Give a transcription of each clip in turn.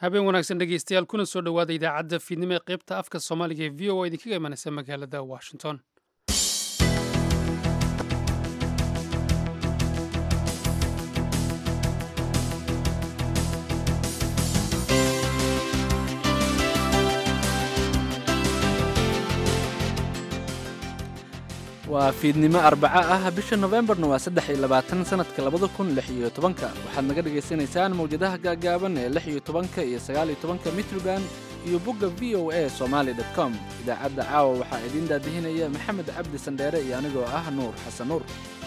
habeen wanaagsan dhegeystayaal kuna soo dhowaada idaacadda fiidnimo ee qaybta afka soomaaliga ee v o a idinkaga imanaysa magaalada washington waa fiidnimo arbaco ah bisha nofembarna waa saddex iyo labaatan sanadka labada kun lix iyo tobanka waxaad naga dhagaysanaysaan mawjadaha gaagaaban ee lix iyo tobanka iyo sagaal iyo tobanka mitroband iyo bogga v o a somaali dot com idaacadda caawa waxaa idiin daadihinaya maxamed cabdi sandheere iyo anigoo ah nuur xasan nuur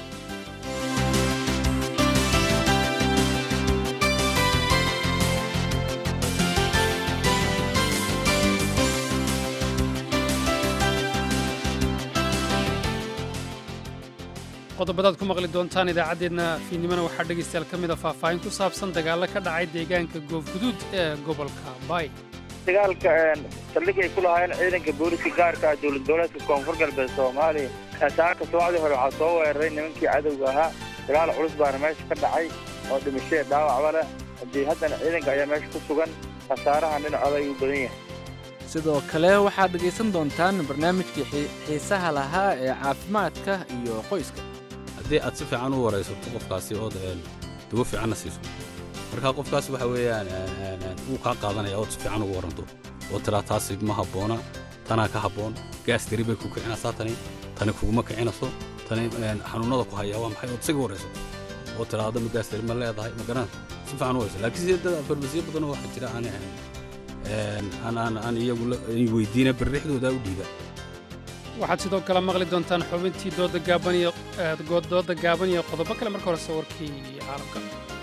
qodobadaad ku maqli doontaan idaacaddeedna fiidnimona waxaa dhegaystayaal ka mid a faahfaahin ku saabsan dagaallo ka dhacay deegaanka goofguduud ee gobolka baay dagaalka saldhig ay ku lahaayeen ciidanka booliska gaarka ah dowlad goboleedka koonfur galbeed soomaaliya saaka subaxdii hore waxaa soo weeraray nimankii cadowga ahaa dagaal culus baana meesha ka dhacay oo dhimashee dhaawacba leh haddii haddana ciidanka ayaa meesha ku sugan khasaaraha dhinacooda ayuu badan yahay sidoo kale waxaad dhegaysan doontaan barnaamijkii xiisaha lahaa ee caafimaadka iyo qoyska haddii aad si fiican u waraysato qofkaasi ood dawo fiicanna siiso marka qofkaas waxa weeyaan wuu kaa qaadanaya ood si fiican ugu warranto oo tiraa taasi ma habboona tanaa ka habboon gaas dari bay ku kicinaysaa tani tani kuguma kicinayso tani xanuunnada ku hayaa waa maxay ood isaga waraysato oo tiraa adama gaas dari ma leedahay ma garan si fiican u waraysa laakiin sidee dad farmasiyo badanoo waxaa jira aan ahayn aan iyagu weydiina barrixdooda u dhiiba waxaad sidoo kale maqli doontaan xubintii dooda gaaban iyo dooda gaaban iyo qodobo kale marka horese warkii caalamka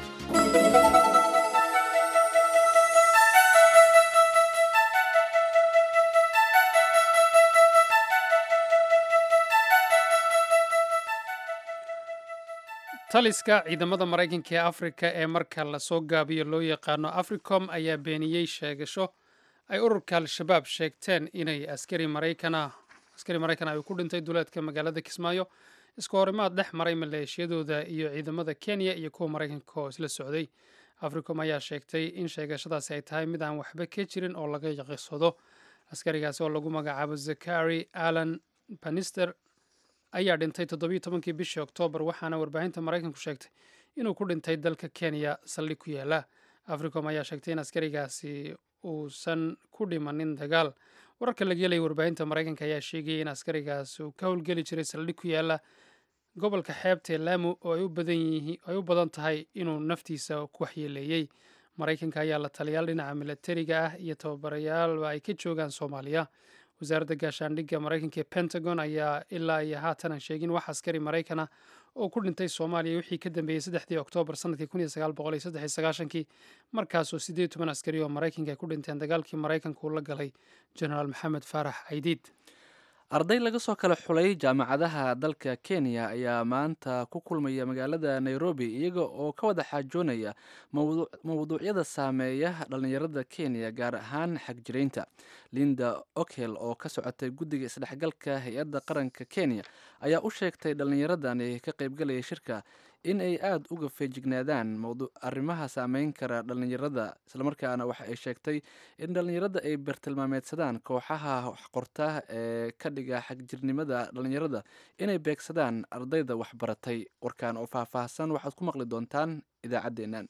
taliska ciidamada maraykanka ee afrika ee marka lasoo gaabiyo loo yaqaano africom ayaa beeniyey sheegasho ay ururka al-shabaab sheegteen inay askari maraykan askari maraykan ay ku dhintay duleedka magaalada kismaayo isku horimaad dhex maray maleeshiyadooda iyo ciidamada kenya iyo kuwa maraykanka oo isla socday africom ayaa sheegtay in sheegashadaasi ay tahay mid aan waxba ka jirin oo laga yaqirsado askarigaasi oo lagu magacaabo zakari alan banister ayaa dhintay toddobiyo tobankii bishii oktoobar waxaana warbaahinta maraykanku sheegtay inuu ku dhintay dalka kenya saldhig ku yaala africom ayaa sheegtay in askarigaasi uusan ku dhimanin dagaal wararka laga helaya warbaahinta maraykanka ayaa sheegayay in askarigaasi uu ka howlgeli jiray saldhig ku yaala gobolka xeebta ee laamu oo ay u badan tahay inuu naftiisa ku waxyeeleeyey maraykanka ayaa la taliyaal dhinaca milatariga ah iyo tababarayaalba ay ka joogaan soomaaliya wasaaradda gaashaandhigga maraykanka ee pentagon ayaa ilaa iyo haatan sheegin wax askari maraykan ah oo ku dhintay soomaaliya wixii ka dambeeyey saddexdii oktoobar sanadkii kun iyo sagaal boqol iyo saddex iyo sagaashankii markaasoo siddeed toban askari oo maraykanka ay ku dhinteen dagaalkii maraykanku la galay genaraal maxamed faarax caydiid arday laga soo kala xulay jaamacadaha dalka kenya ayaa maanta ku kulmaya magaalada nairobi iyaga oo ka wada xaajoonaya mawduucyada saameeya dhallinyarada kenya gaar ahaan xagjiraynta linda okel oo ka socotay guddiga isdhexgalka hay-adda qaranka kenya ayaa u sheegtay dhallinyaradani ka qaybgalaya shirka in ay aada uga feejignaadaan arrimaha saameyn kara dhallinyarada islamarkaana waxa ay sheegtay in dhallinyarada ay bartilmaameedsadaan kooxaha waxqorta ee ka dhiga xagjirnimada dhallinyarada inay beegsadaan ardayda waxbaratay warkaan oo faahfaahsan waxaad ku maqli doontaan idaacaddeennan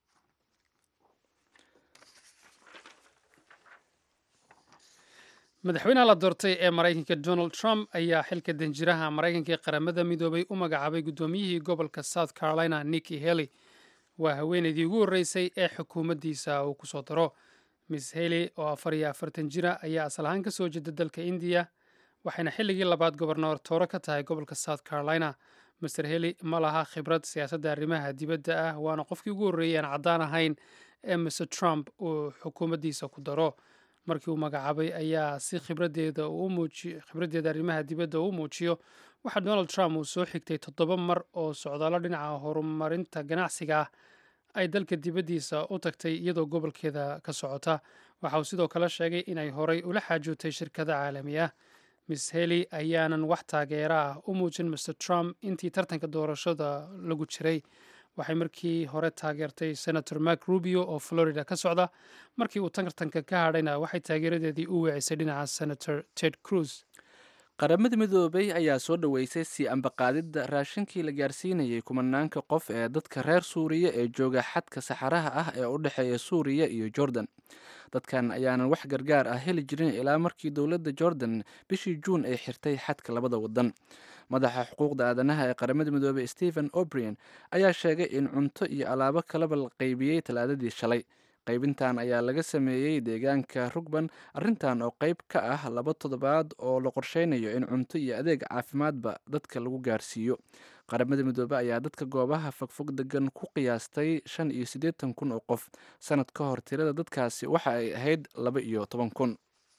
madaxweynaha la doortay ee maraykanka donald trump ayaa xilka danjiraha maraykanka ee qaramada midoobay u magacaabay guddoomiyihii gobolka south carolina nikki hely waa haweeneydii ugu horreysay ee xukuumaddiisa uu ku soo daro miss hely oo afar iyo afartan jira ayaa asal ahaan ka soo jeeda dalka indiya waxayna xilligii labaad gobornoor tooro ka tahay gobolka south carolina master hely ma laha khibrad siyaasadda arrimaha dibadda ah waana qofkii ugu horreeyay aan caddaan ahayn ee mr trump uu xukuumaddiisa ku daro markii uu magacaabay ayaa si khibraddeeda khibraddeeda arrimaha dibadda uu muujiyo waxaa donald trump uu soo xigtay toddoba mar oo socdaallo dhinaca horumarinta ganacsiga ah ay dalka dibaddiisa u tagtay iyadoo gobolkeeda ka socota waxa uu sidoo kale sheegay inay horay ula xaajootay shirkada caalami ah miss hely ayaanan wax taageera ah u muujin mr trump intii tartanka doorashada lagu jiray waxay markii hore taageertay senator mark rubio oo florida ka socda markii uu tartanka ka hadhayna waxay taageeradeedii u weecisay dhinaca senator ted cruz qaramada midoobay ayaa soo dhoweysay sii ambaqaadidda raashinkii la gaarsiinayay kumanaanka qof ee dadka reer suuriya ee jooga xadka saxaraha ah ee u dhexeeya suuriya iyo jordan dadkan ayaanan wax gargaar ah heli jirin ilaa markii dowladda jordan bishii juun ay xirtay xadka labada wadan madaxa xuquuqda aadanaha ee qaramada midoobey stephen obrian ayaa sheegay in cunto iyo alaabo kaleba la qaybiyey talaadadii shalay qaybintan ayaa laga sameeyey deegaanka rugban arrintan oo qayb ka ah laba toddobaad oo la qorsheynayo in cunto iyo adeeg caafimaadba dadka lagu gaarsiiyo qaramada midoobe ayaa dadka goobaha fogfog degan ku qiyaastay shan iyo siddeetan kun oo qof sanad ka hor tirada dadkaasi waxa ay ahayd laba iyo toban kun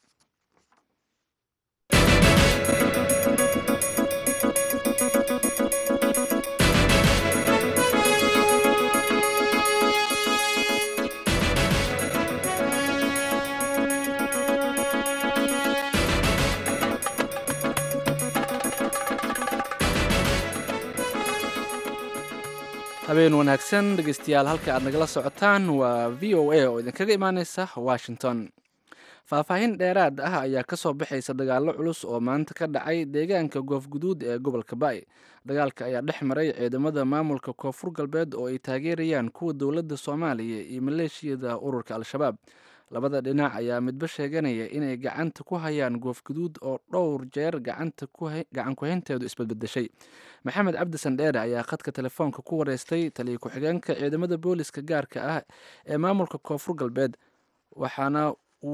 habeen wanaagsan dhegeystayaal halka aad nagala socotaan waa v o a oo idinkaga imaaneysa washington faahfaahin dheeraad ah ayaa ka soo baxaysa dagaallo culus oo maanta ka dhacay deegaanka goofguduud ee gobolka ba'i dagaalka ayaa dhex maray ciidamada maamulka koonfur galbeed oo ay taageerayaan kuwa dowladda soomaaliya iyo maleeshiyada ururka al-shabaab labada dhinac ayaa midba sheeganaya inay gacanta ku hayaan goofguduud oo dhowr jeer gacan ku-haynteedu isbadbedeshay maxamed cabdi sandheere ayaa khadka telefoonka ku wareystay taliya ku-xigeenka ciidamada booliska gaarka ah ee maamulka koonfur galbeed waxaana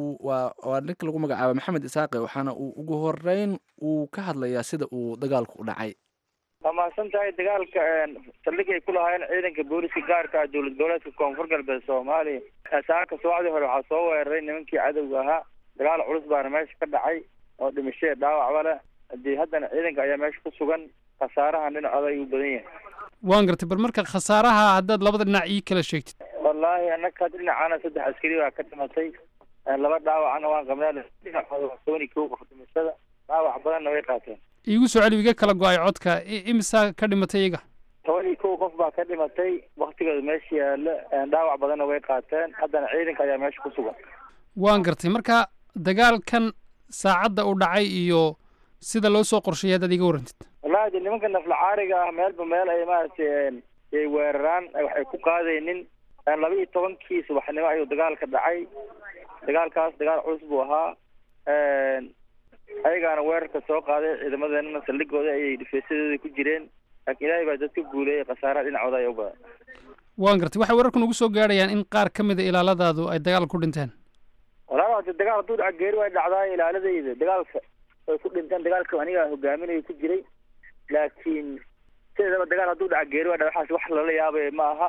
waa ninka lagu magacaaba maxamed isaaqe waxaana uu ugu horeyn uu ka hadlayaa sida uu dagaalku u dhacay waa mahadsan tahay dagaalka saldhig ay ku lahaayeen ciidanka booliska gaarka ah dowlad goboleedka koonfur galbeed soomaaliya saaka subaxdii hore waxaa soo weeraray nimankii cadowga ahaa dagaal culus baana meesha ka dhacay oo dhimashee dhaawacba leh hadii haddana ciidanka ayaa meesha ku sugan khasaarahan dhinacooda ayuu badan yahay waan gartay bal marka khasaaraha haddaad labada dhinac ii kala sheegtid wallaahi annaga dhinacana saddex askari baa ka dhimatay laba dhaawacana waan qabnaa dhinacooda waa toban iyo kow qof dhimashada dhaawac badanna way qaateen iigu soo celi iga kala go-ay codka imisaa ka dhimatay iyaga toban iyo kow qof baa ka dhimatay waktigooda meesha yaalla dhaawac badanna way qaateen haddana ciidanka ayaa meesha ku sugan waan gartay marka dagaalkan saacadda u dhacay iyo sida loo soo qorsheeyay haddaad iga warrantid wallahi de nimanka nafla caariga ah meelba meel ay maaragtay ay weeraraan waxay ku qaadaynin laba iyo tobankii subaxnimo ayuu dagaalka dhacay dagaalkaas dagaal culus buu ahaa ayagaana weerarka soo qaaday ciidamadeenana saldhigooda ayay dhifeesadooda ku jireen laakiin ilaahay baa dadka guuleeyay khasaaraha dhinacooda ayaa u badan waan gartay waxay wararku nagu soo gaadhayaan in qaar ka mida ilaaladaadu ay dagaal ku dhinteen walaal hade dagaal hadduu dhaca geeri way dhacdaa ilaaladayda dagaalka way ku dhinteen dagaalka aniga hogaaminayo ku jiray laakiin sideedaba dagaal hadduu dhaca geeri way dhaca waxaas wax lala yaabay ma aha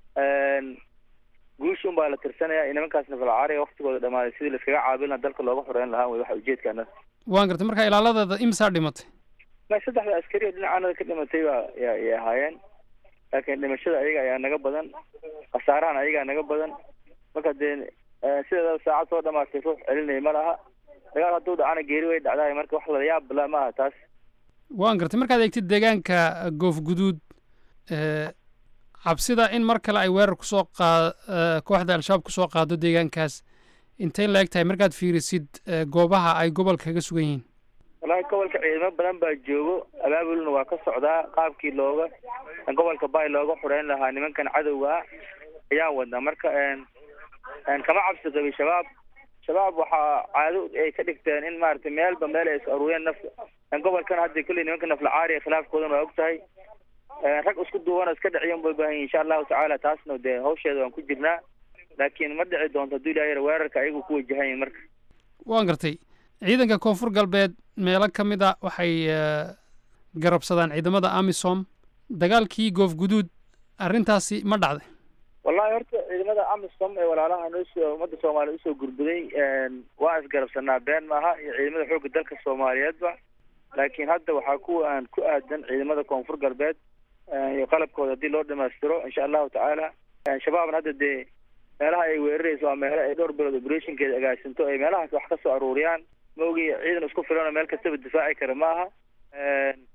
guusha un baa la tirsanaya in nimankaas nafalcaariga waktigooda dhamaaday sidii laiskaga caabin lahaa dalka looga xoreyn lahaa way waxa ujeedkaana waan gartay marka ilaaladaada imisaa dhimatay ma saddexda askari oo dhinacaanada ka dhimatay baa ya yay ahaayeen laakiin dhimashada ayaga ayaa naga badan khasaarahan ayagaa naga badan marka dee sideedaba saacad soo dhamaatay ruux celinaya ma laha dagaal hadduu dhacana geeri way dhacdaay marka wax la yaab la ma aha taas waan gartay markaad eegtid deegaanka goof guduud cabsida in mar kale ay weerar kusoo qaa kooxda al-shabaab kusoo qaado deegaankaas intay la eg tahay markaad fiirisid goobaha ay gobolka kaga sugan yihiin wallahi gobolka ciidamo badan baa joogo abaabulna waa ka socdaa qaabkii looga gobolka bay looga xoreyn lahaa nimankan cadowga ah ayaan wadnaa marka kama cabsi qabin shabaab shabaab waxaa caado ay ka dhigteen in maaragtay meelba meel ay is aruuriyeen nafta gobolkan hadda kolley nimanka nafla caariga khilaafkoodan waa og tahay rag isku duubana iska dhiciyan bay baahan yihin insha allahu tacaala taasna dee hawsheeda waan ku jirnaa laakiin ma dhici doonto hadduu ilaha yar weerarka ayagu ku wajahan yihin marka waan gartay ciidanka koonfur galbeed meelo ka mid a waxay garabsadaan ciidamada amisom dagaalkii goof guduud arrintaasi ma dhacday wallahi horta ciidamada amisom ee walaalaha noosoo ummadda soomaaliya usoo gurbuday waa isgarabsanaa been maaha iyo ciidamada xoogga dalka soomaaliyeedba laakiin hadda waxaa kuwa aan ku aadan ciidamada koonfur galbeed iyo qalabkooda haddii loo dhamaystiro insha allahu tacaala shabaabna hadda dee meelaha ay weerarayso waa meelo ay dhowr bilood operationkeeda agaasinto ay meelahaas wax ka soo aruuriyaan ma ogi ciidan isku filanoo meel kastaba difaaci kara ma aha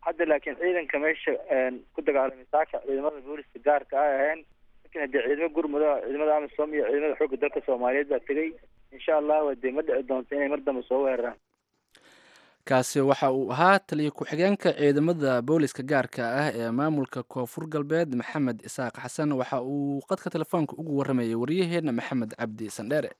hadda laakiin ciidanka meesha ku dagaalamay saaka ciidamada booliska gaarka ay ahayn lakin haddii ciidamo gurmuda ciidamada amisom iyo ciidamada xoogga dalka soomaaliyeed baa tegay insha allah dee ma dhici doonto inay mar dambe soo weeraraan kaasi waxa uu ahaa taliya ku-xigeenka ciidamada booliska gaarka ah ee maamulka koonfur galbeed maxamed isaaq xasan waxa uu qadka telefoonka ugu waramayay waryaheena maxamed cabdi sandheere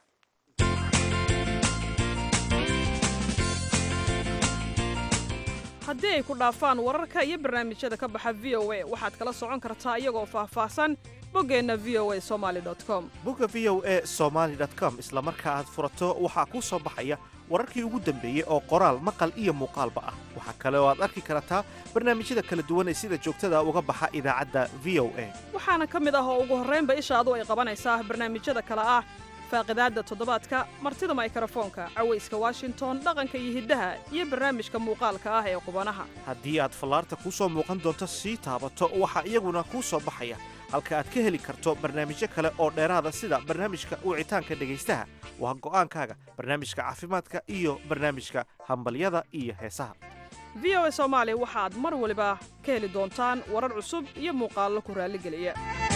haddii ay ku dhaafaan wararka iyo barnaamijyada ka baxa v o a waxaad kala socon kartaa iyagoo faahfaahsan boggeenna v o a somaali com bogga v o a somaali com isla marka aad furato waxaa kuu soo baxaya wararkii ugu dambeeyey oo qoraal maqal iyo muuqaalba ah waxaa kale oo aad arki kartaa barnaamijyada kala duwan ee sida joogtada uga baxa idaacadda v o a waxaana ka mid ah oo ugu horraynba ishaadu ay qabanaysaa barnaamijyada kale ah faaqidaadda toddobaadka martida maykrofoonka cawayska washington dhaqanka iyo hiddaha iyo barnaamijka muuqaalka ah ee qubanaha haddii aad fallaarta kuu soo muuqan doonto sii taabato waxaa iyaguna kuu soo baxaya halka aad ka heli karto barnaamijyo kale oo dheeraada sida barnaamijka wicitaanka dhegaystaha waa go'aankaaga barnaamijka caafimaadka iyo barnaamijka hambalyada iyo heesaha v o a soomaali waxaad mar waliba ka heli doontaan warar cusub iyo muuqaallo ku raalligeliya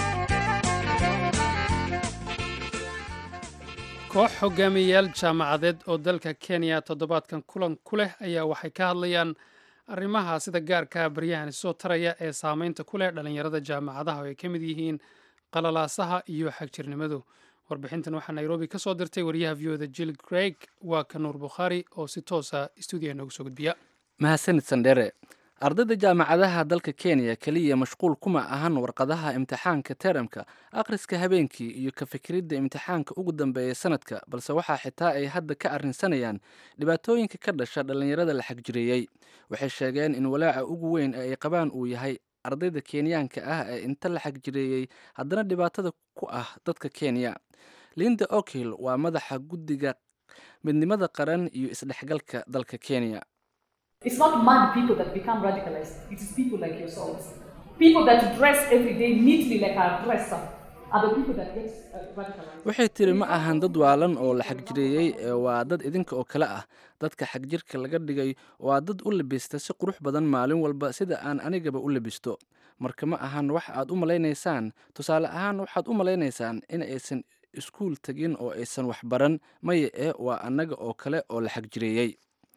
koox hogaamiyayaal jaamacadeed oo dalka kenya toddobaadkan kulan ku leh ayaa waxay ka hadlayaan arrimaha sida gaarka baryahan soo taraya ee saameynta ku leh dhallinyarada jaamacadaha oo ay ka mid yihiin qalalaasaha iyo xagjirnimadu warbixintan waxaa nairobi ka soo dirtay wariyaha v oda jill craig waa ka nuur bukhaari oo si toosa stuudiyaha noogu soo gudbiya mahadsanid sandhere ardayda jaamacadaha dalka kenya keliya mashquul kuma ahan warqadaha imtixaanka teramka akhriska habeenkii iyo ka fikiridda imtixaanka ugu dambeeya sanadka balse waxaa xitaa ay hadda ka arrinsanayaan dhibaatooyinka ka dhasha dhallinyarada la xagjireeyey waxay sheegeen in walaaca ugu weyn ee ay qabaan uu yahay ardayda kenyaanka ah ee inta la xagjireeyey haddana dhibaatada ku ah dadka kenya linda okil waa madaxa guddiga midnimada qaran iyo isdhexgalka dalka kenya It's not mad people that become radicalized. It is people like yourselves. People that dress every day neatly like a dresser are the people that get uh, radicalized. waxay tiri ma ahan dad waalan oo la xagjireeyey ee waa dad idinka oo kale ah dadka xagjirka laga dhigay waa dad u labista si qurux badan maalin walba sida aan anigaba u labisto marka ma ahan wax aad u malaynaysaan tusaale ahaan waxaad u malaynaysaan in aysan iskuul tegin oo aysan wax baran maya ee waa annaga oo kale oo la xagjireeyey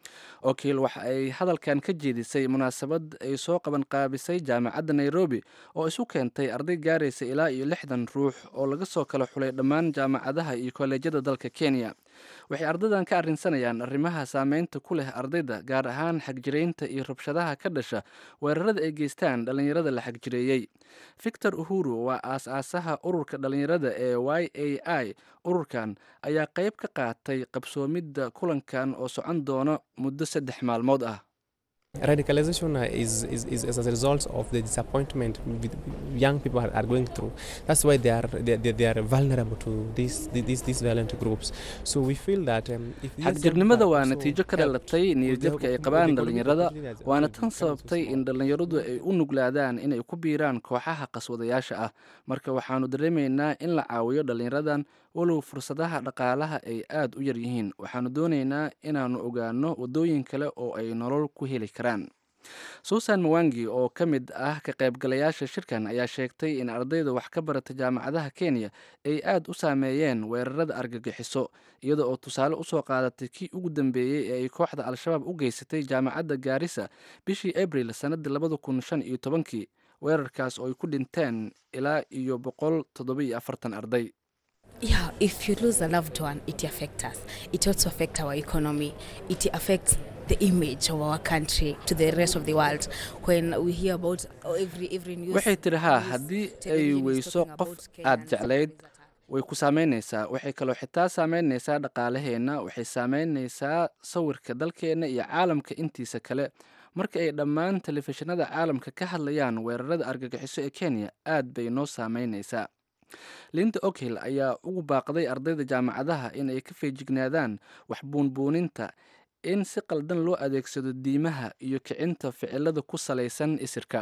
okiil waxa ay hadalkan ka jeedisay munaasabad ay soo qaban qaabisay jaamacadda nairobi oo isu keentay arday gaaraysa ilaa iyo lixdan ruux oo laga soo kala xulay dhammaan jaamacadaha iyo kolleejyada dalka kenya waxay ardaydan ka arrinsanayaan arrimaha saameynta ku leh ardayda gaar ahaan xagjiraynta iyo rabshadaha ka dhasha weerarada ay geystaan dhallinyarada la xagjireeyey victor uhuru waa aas-aasaha ururka dhallinyarada ee y a i ururkan ayaa qayb ka qaatay qabsoomidda kulankan oo socon doono muddo saddex maalmood ah Radicalization uh, is, is, is as a result of the disappointment with young people are, are going through. That's why they are they, they, they are vulnerable to these these these violent groups. So we feel that um, if these young xagjirnimada people waa also natiijo ka help dhalatay with the- niyadjabka ay with the qabaan economic dhallinyarada opportunities waana that tan comes from sababtay small in dhallinyaradu ay u nuglaadaan inay ku biiraan kooxaha qaswadayaasha ah marka waxaanu dareemaynaa in la caawiyo dhallinyaradan walow fursadaha dhaqaalaha ay aad u yar yihiin waxaanu doonaynaa inaannu ogaano waddooyin kale oo ay nolol ku heli karaan susan mawangi oo ka mid ah ka qaybgalayaasha shirkan ayaa sheegtay in ardayda wax ka barata jaamacadaha kenya ay aad u saameeyeen weerarada argagixiso iyada oo tusaale usoo qaadatay kii ugu dambeeyey ee ay kooxda al-shabaab u geysatay jaamacadda gaarisa bishii abril sannadii labada kun shan iyo tobankii weerarkaas oo ay ku dhinteen ilaa iyo boqol toddoba iyo afartan arday Yeah, if you lose a loved one, it affects us. It also affects our economy. It affects the image of our country to the rest of the world. When we hear about oh, every every news, waxay tiri haa news haddii ay television is weyso talking qof about Kenya aad and jeclayd Tanzania. way ku saameynaysaa waxay kaloo xitaa saameynaysaa dhaqaalaheenna waxay saameynaysaa sawirka dalkeenna iyo caalamka intiisa kale marka ay dhammaan telefishinada caalamka ka hadlayaan weerarada argagixiso ee kenya aad bay noo saameynaysaa linda okhil ayaa ugu baaqday ardayda jaamacadaha in ay ka feejignaadaan wax buunbuuninta in si qaldan loo adeegsado diimaha iyo kicinta ficilada ku salaysan isirka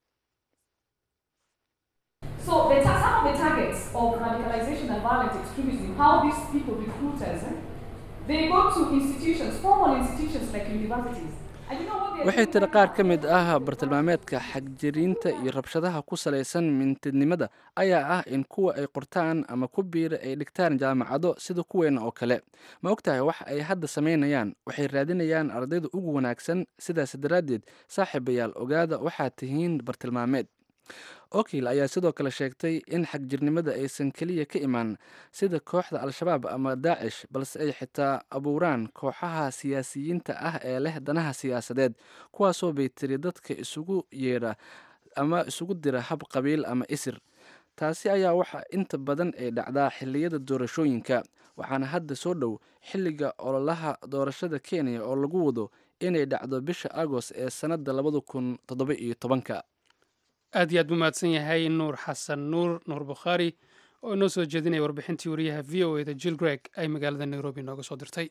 So the ta- some of the targets of radicalization and violent extremism, how these people recruiters, eh, they go to institutions, formal institutions like universities. waxay tiri qaar ka mid ah bartilmaameedka xagjiriinta iyo rabshadaha ku salaysan mintidnimada ayaa ah in kuwa ay qortaan ama ku biira ay dhigtaan jaamacado sida kuweena oo kale ma ogtahay wax ay hadda samaynayaan waxay raadinayaan ardayda ugu wanaagsan sidaas daraaddeed saaxiibayaal ogaada waxaad tihiin bartilmaameed okil ayaa sidoo kale sheegtay in xagjirnimada aysan keliya ka imaan sida kooxda al-shabaab ama daacish balse ay xitaa abuuraan kooxaha siyaasiyiinta ah ee leh danaha siyaasadeed kuwaasoo bay tiri dadka isugu yeedha ama isugu dira hab qabiil ama isir taasi ayaa waxa inta badan ay dhacdaa xilliyada doorashooyinka waxaana hadda soo dhow xilliga ololaha doorashada kenya oo lagu wado inay dhacdo bisha agost ee sannadda labada kun toddoba iyo tobanka aad iyo aad buu mahadsan yahay nuur xasan nuur nuur bukhaari oo inoo soo jeedinaya warbixintii wariyaha v o eda jill greg ay magaalada nairobi nooga soo dirtay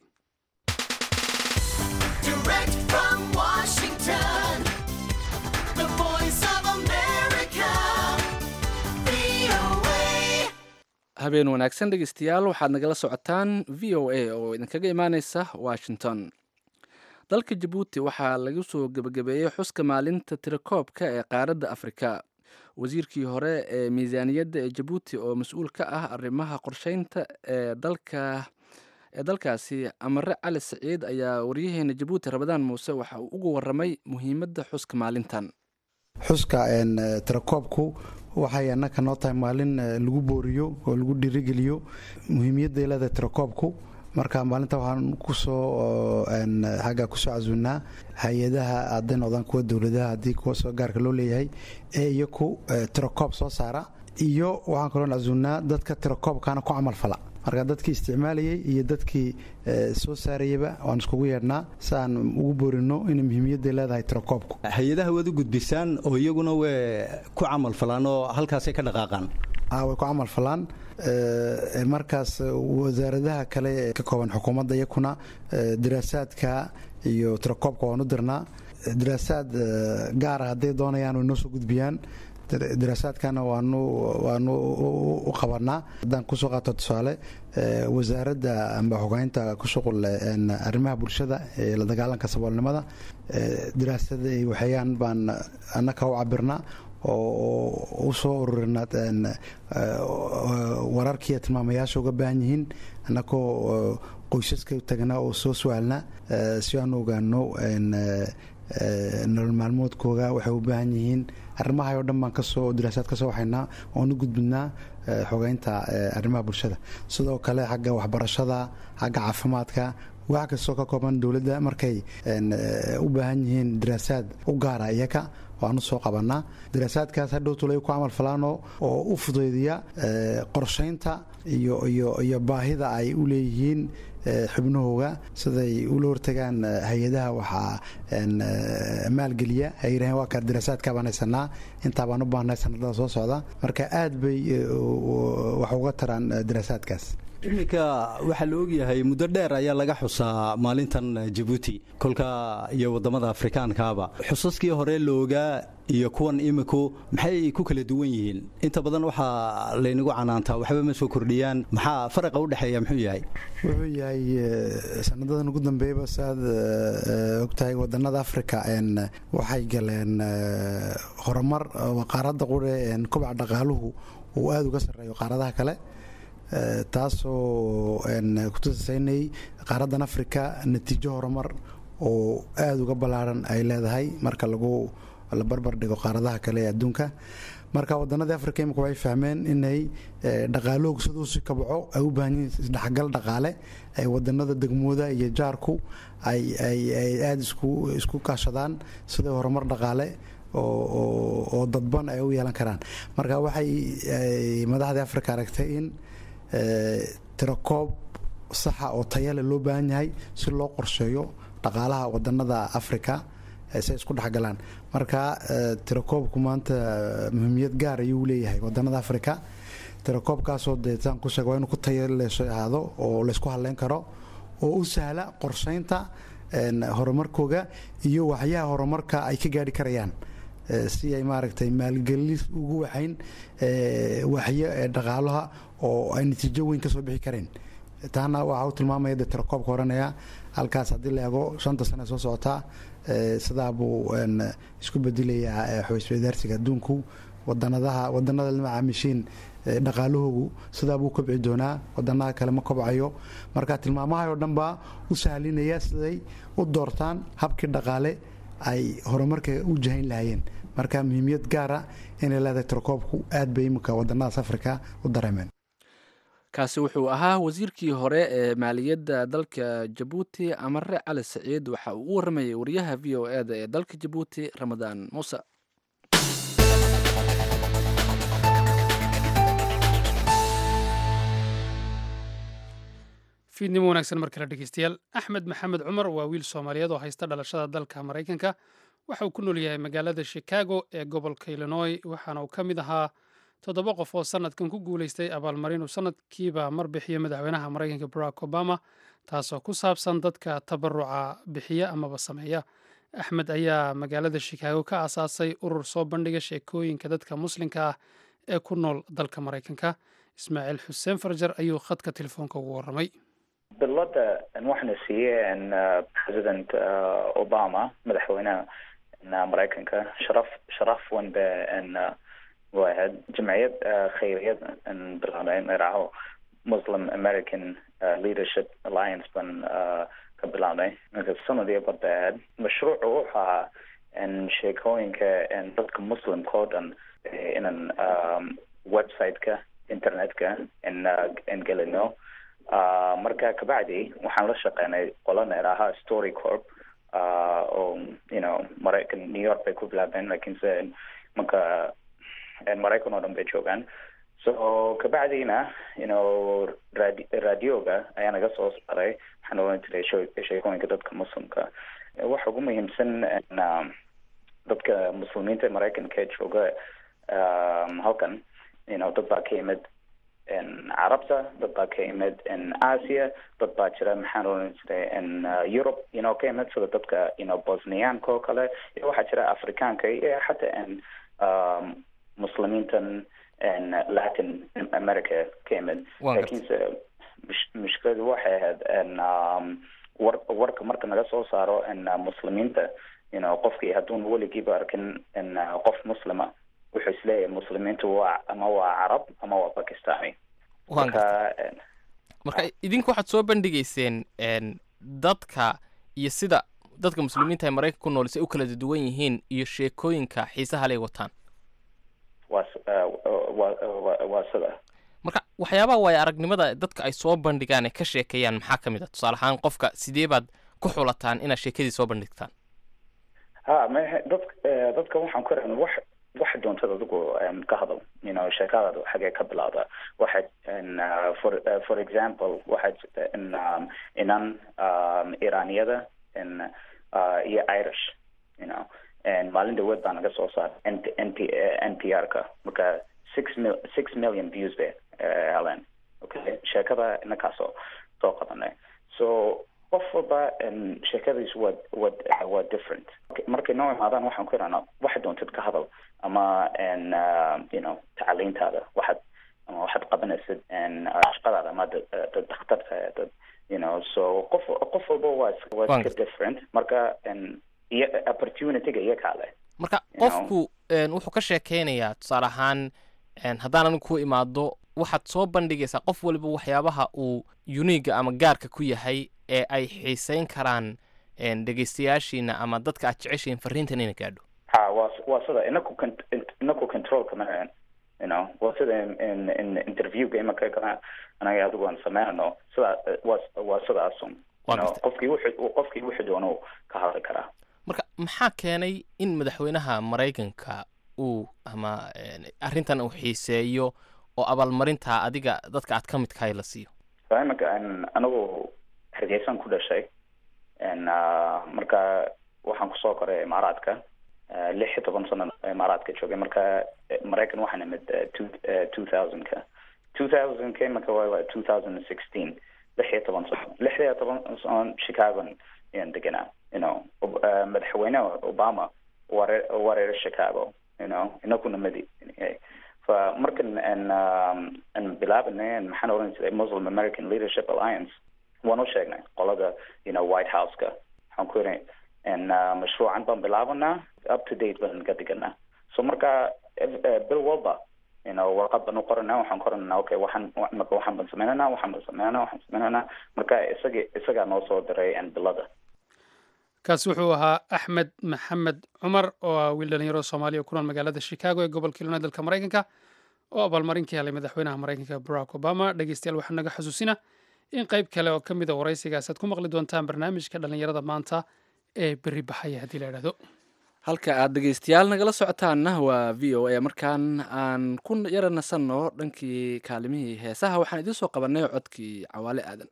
habeen wanaagsan dhegeystayaal waxaad nagala socotaan v o a oo idinkaga imaaneysa washington dalka jabuuti waxaa lagu soo gebagabeeyey xuska maalinta tirakoobka ee qaaradda afrika wasiirkii hore ee miisaaniyadda ee jabuuti oo mas-uul ka ah arrimaha qorsheynta ee dalka ee dalkaasi amare cali siciid ayaa waryaheena jabuuti rabadaan muuse waxa uu uga waramay muhiimadda xuska maalintan xuska tirakoobku waxay annaka noo tahay maalin lagu booriyo oo lagu dhiirigeliyo muhiimiyadday leedahay tirakoobku marka maalinta waxaan kusoo xagga kusoo casuunaa hay-adaha hadday noqdaan kuwa dowladaha haddii kuwa soo gaarka loo leeyahay ee iyaku tirakoob soo saara iyo waxaan kaloo casuunaa dadka tirakoobkana ku camal fala marka dadkii isticmaalayay iyo dadkii soo saarayaba waan iskugu yeedhnaa si aan ugu boorino inay muhiimiyadday leedahay tirakoobku hay-adaha waad u gudbisaan oo iyaguna way ku camal falaan oo halkaasay ka dhaqaaqaan way ku camal falaan markaas wasaaradaha kale ee ka kooban xukuumadda iyakuna daraasaadka iyo tirakoobka waan u dirnaa daraasaad gaara hadday doonayaan way noo soo gudbiyaan daraasaadkana waanu waanu u qabanaa haddaan kusoo qaato tusaale wasaaradda amba xogeynta ku shuqul arrimaha bulshada ee la dagaalanka saboolnimada daraasada ay waxeeyaan baan annaka u cabirnaa oo u soo ururina wararkiiyo tilmaamayaasha uga baahan yihiin annakoo qoysaska tagnaa oo soo su-aalna si aan u ogaano nolol maalmoodkooga waxay u baahan yihiin arrimaha oo dhan baan kasoo daraasaad ka soo waxaynaa oon u gudbinaa xogeynta arrimaha bulshada sidoo kale xagga waxbarashada xagga caafimaadka wax kastoo ka kooban dowladda markay u baahan yihiin daraasaad u gaara iyaka waanu soo qabanaa daraasaadkaas hadhow tulay ku camal falaano oo u fudaydiya qorshaynta iyo iyo iyo baahida ay u leeyihiin xubnahooga siday ula hortagaan hay-adaha waxaa maalgeliya ay yidhaheen waa kaa daraasaadka baan haysanaa intaa baan u baahnay sanadada soo socda marka aad bay wax uga taraan daraasaadkaas iminka waxaa la ogyahay muddo dheer ayaa laga xusaa maalintan jabuuti kolka iyo wadamada afrikaankaaba xusaskii hore la ogaa iyo kuwan iminku maxay ku kala duwan yihiin inta badan waxaa laynagu canaantaa waxba ma soo kordhiyaan maxaa faraqa udhexeeya muxuu yahay wuxuu yahay sanadadan ugu dambeeyaba saaad ogtahay wadanada africa waxay galeen horumar qaaradda qure kobaca dhaqaaluhu uu aada uga sarreeyo qaaradaha kale taasoo kutusasaynay qaaraddan africa natiijo horumar oo aada uga ballaaran ay leedahay marka lagu la barbar dhigo qaaradaha kale ee adduunka marka wadanadii africa imika waxay fahmeen inay dhaqaalahoogu siduu si kabco ay u baahan yihiin isdhexgal dhaqaale ay wadanada degmooda iyo jaarku ay ay ay aada isku isku kaashadaan siday horumar dhaqaale oo dadban ay u yeelan karaan marka waxay madaxdii africa aragtay in tirakoob saxa oo tayale loo baahan yahay si loo qorsheeyo dhaqaalaha wadanada africa say isku dhexgalaan marka tirakoobku maanta muhiimiyad gaar ayuu leeyahay wadanada africa tirakoobkaasoo deetaan ku sheeg waa inuu ku tayaleesho ahaado oo laysku hadleyn karo oo u sahla qorsheynta horumarkooga iyo waxyaha horumarka ay ka gaari karayaan si ay maaragtay maalgelis ugu waxayn waxyo ee dhaqaalaha oo ay natiijo weyn kasoo bixi kareen taana waxaa u tilmaamaya de tirakoobka oranaya halkaas haddii la eego shanta sane soo socotaa sidaa buu isku bedelayaa xoysweydaarsiga adduunku wadanadaha wadanada lama caamishiin dhaqaalahoogu sidaa buu kobci doonaa wadanaha kale ma kobcayo marka tilmaamaha oo dhan baa u sahlinaya siday u doortaan habkii dhaqaale ay horumarka u jahayn lahaayeen marka muhiimiyad gaara inay leedahay tirakoobku aad bay iminka wadanadaas afrika u dareemeen kaasi wuxuu ahaa wasiirkii hore ee maaliyadda dalka jabuuti amare cali saciid waxa uu u waramayay wariyaha v o e da ee dalka jabuuti ramadaan muuse fiidnimo wanaagsan mar kale dhegeystayaal axmed maxamed cumar waa wiil soomaaliyeed oo haysta dhalashada dalka maraykanka waxa uu ku nool yahay magaalada chicago ee gobolka illinois waxaana uu ka mid ahaa toddoba qof oo sanadkan ku guulaystay abaalmarin uu sanadkiiba mar bixiyo madaxweynaha maraykanka barack obama taasoo ku saabsan dadka tabaruca bixiya amaba sameeya axmed ayaa magaalada chicago ka aasaasay urur soo bandhiga sheekooyinka dadka muslimka ah ee ku nool dalka maraykanka ismaaciil xuseen farjar ayuu khadka telefoonka ugu warramay bilada waxaana siiyey president obama madaxweynaha maraykanka sharaf sharaf weyn ba waa ahayd jamciyad khayriyad bilaabnay magacaho muslim american leadership alliance ban ka bilaabnay marka sanadii bar bay ahayd mashruucu wuxuu ahaa sheekooyinka dadka muslimka oo dhan inan website-ka internet-ka in gelino marka kabacdi waxaan la shaqeynay qolana idhaahaa story corp oo you know maraykan new york bay ku bilaabeen lakiinse marka maraykan oo dhan bay joogaan so kabacdina you know radi radioga ayaa naga soo saaray waxaan oran jiray sheekooyinka dadka muslimka waxa ugu muhiimsan dadka muslimiinta ee maraykanka ee jooga halkan you know dad baa ka yimid carabta dad baa ka yimid asia dad baa jira maxaan oran jiray europe you know ka yimid sida dadka you know bosniyaanka oo kale iyo waxaa jira afrikaanka iyo xataa muslimiintan latin america ka yimid lakiinse mushkiladu waxay ahayd war warka marka naga soo saaro muslimiinta you know qofkii hadduun weligiiba arkin qof muslima wuxuu isleeyahay muslimiintu waa ama waa carab ama waa bakistani marka marka idinku waxaad soo bandhigayseen dadka iyo sida dadka muslimiinta ee maraykanka ku nool si ay u kala duwan yihiin iyo sheekooyinka xiisaha lay wataan waa waa sida marka waxyaabaha waayo aragnimada dadka ay soo bandhigaan ee ka sheekeeyaan maxaa ka mid a tusaale ahaan qofka sidee baad ku xulataan inaad sheekadii soo bandhigtaan ha ma dadka dadka waxaan ku rahnay wax waxa doontad adigu ka hadal you know sheekadaada xagee ka bilowda waxa for for example waxaa jirta in inan iraniyada in iyo irish you know maalin dhaweed baa naga soo saaray n n p n p r ka marka six mil six million views bay helen okay sheekada inakaasoo soo qadanay so qof walba sheekadiisu waa waa waa different markay noo imaadaan waxaan ku ihahnaa waxaad doontid ka hadal ama you know tacaliintaada waxaad ama waxaad qabanaysid shaqadaada ama dad dakhtarka dad you know so qof qof walba waa waa iska different marka iyo opportunityga iyo kaale marka qofku wuxuu ka sheekeynayaa tusaale ahaan haddaan anigu ku imaado waxaad soo bandhigaysaa qof waliba waxyaabaha uu uniga ama gaarka ku yahay ee ay xiiseyn karaan dhegeystayaashiina ama dadka aad jeceshiin fariintan ina gaadho ha waa waa sida inaku inaku controlka ma you know waa sida in in interviewga imaka kana anaga adigu aan sameynano sida waa waa sidaasun qofkii wuxuu qofkii wuxuu doono ka hadli karaa marka maxaa keenay in madaxweynaha maraykanka uu ama arrintan uu xiiseeyo oo abaalmarintaa adiga dadka aad ka midkahay la siiyo imika anigu hargeysan ku dhashay marka waxaan kusoo koray imaaraadka lix iyo toban sano imaaraadka joogay marka maraykan waxaan imid two thousandka two thousandka imika waa two thousand and sixteen lix iyo toban sano lix iyo toban sano chicagon ayaan deganaa you know madaxweyne obama ware wareer chicago you know inakuna madi fa markan aan bilaabanay maxaan oran jiray muslim american leadership alliance waan u sheegnay qolada you know white house-ka waxaan ku ihi n mashruucan baan bilaabanaa up to date baan ka dhiganaa so marka bil walba you know warqad baan u qoranaa waxaan qoranaa okay waxaan marka waxaan baan sameynanaa waxaan baan sameynanaa waxaan sameynanaa marka isaga isagaa noo soo diray bilada kaasi wuxuu ahaa axmed maxamed cumar oo ah wiil dhalinyaro soomaaliya oo ku nool magaalada chicago ee gobolka illinois dalka maraykanka oo abaalmarin ka helay madaxweynaha maraykanka barack obama dhegeystayaal waxaa naga xusuusina in qayb kale oo ka mid a waraysigaas aad ku maqli doontaan barnaamijka dhalinyarada maanta ee berri baxaya haddii la idhahdo halka aad dhegeystayaal nagala socotaanna waa v o a markaan aan ku yara nasanno dhankii kaalimihii heesaha waxaan idiin soo qabanay codkii cawaale aadan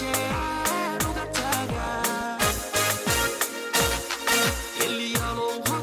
Hello,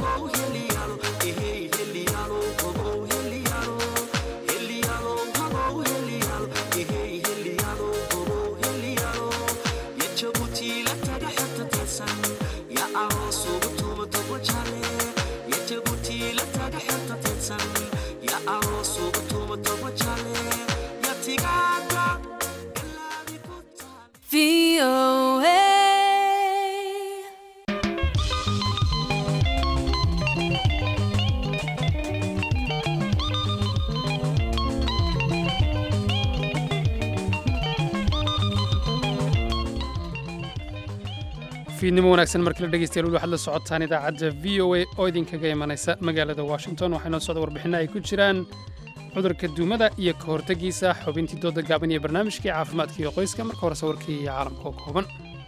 fiidnimo wanaagsan markala dhegeystayaal weli waxaad la socotaan idaacadda v o a oo idinkaga imanaysa magaalada washington waxaa inoo socda warbixinno ay ku jiraan cudurka duumada iyo ka hortegiisa xubintii dooda gaaban iyo barnaamijkii caafimaadka iyo qoyska marka hore sawirkii iyo caalamka oo kooban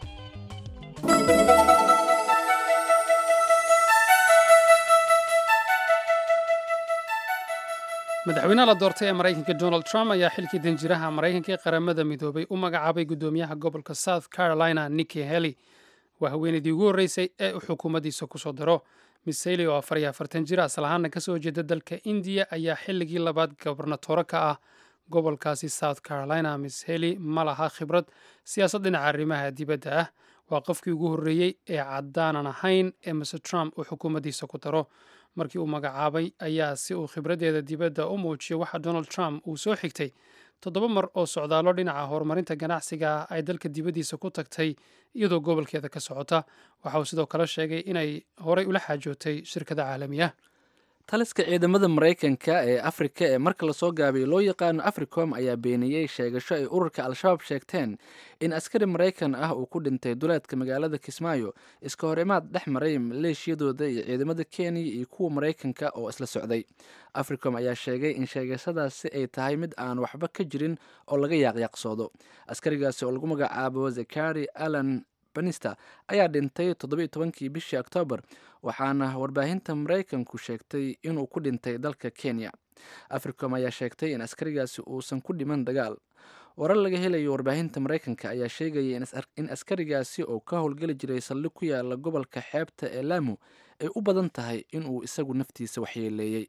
madaxweynaha la doortay ee maraykanka donald trump ayaa xilkii danjiraha maraykanka ee qaramada midoobay u magacaabay guddoomiyaha gobolka south carolina nikki heli waa haweenaydii ugu horreysay ee uu xukuumaddiisa ku soo diro miss heli oo afar iyo afartan jir asal ahaana ka soo jeeda dalka indiya ayaa xilligii labaad gobernatoro ka ah gobolkaasi south carolina miss heli ma laha khibrad siyaasad dhinaca arrimaha dibadda ah waa qofkii ugu horreeyey ee caddaanan ahayn ee mr trump uu xukuumaddiisa ku daro markii uu magacaabay ayaa si uu khibraddeeda dibadda u muujiyo waxa donald trump uu soo xigtay toddoba mar oo socdaallo dhinaca horumarinta ganacsiga ah ay dalka dibaddiisa ku tagtay iyadoo gobolkeeda ka socota waxa uu sidoo kale sheegay inay horay ula xaajootay shirkada caalami ah taliska ciidamada maraykanka ee afrika ee marka lasoo gaabiyey loo yaqaano africom ayaa beeniyey sheegasho ay ururka al-shabaab sheegteen in askari maraykan ah uu ku dhintay duleedka magaalada kismaayo iska hor imaad dhex maray maleeshiyadooda iyo ciidamada kenya iyo kuwa maraykanka oo isla socday africom ayaa sheegay in sheegashadaasi ay tahay mid aan waxba ka jirin oo laga yaaqyaaqsoodo askarigaasi oo lagu magacaabo zakari allan banista ayaa dhintay toddobiiyo tobankii bishii oktoobar waxaana warbaahinta maraykanku sheegtay inuu ku dhintay dalka kenya africom ayaa sheegtay in askarigaasi uusan ku dhiman dagaal warar laga helayo warbaahinta maraykanka ayaa sheegaya in askarigaasi oo ka howlgeli jiray saldhig ku yaala gobolka xeebta ee laamu ay u badan tahay inuu isagu naftiisa waxyeeleeyey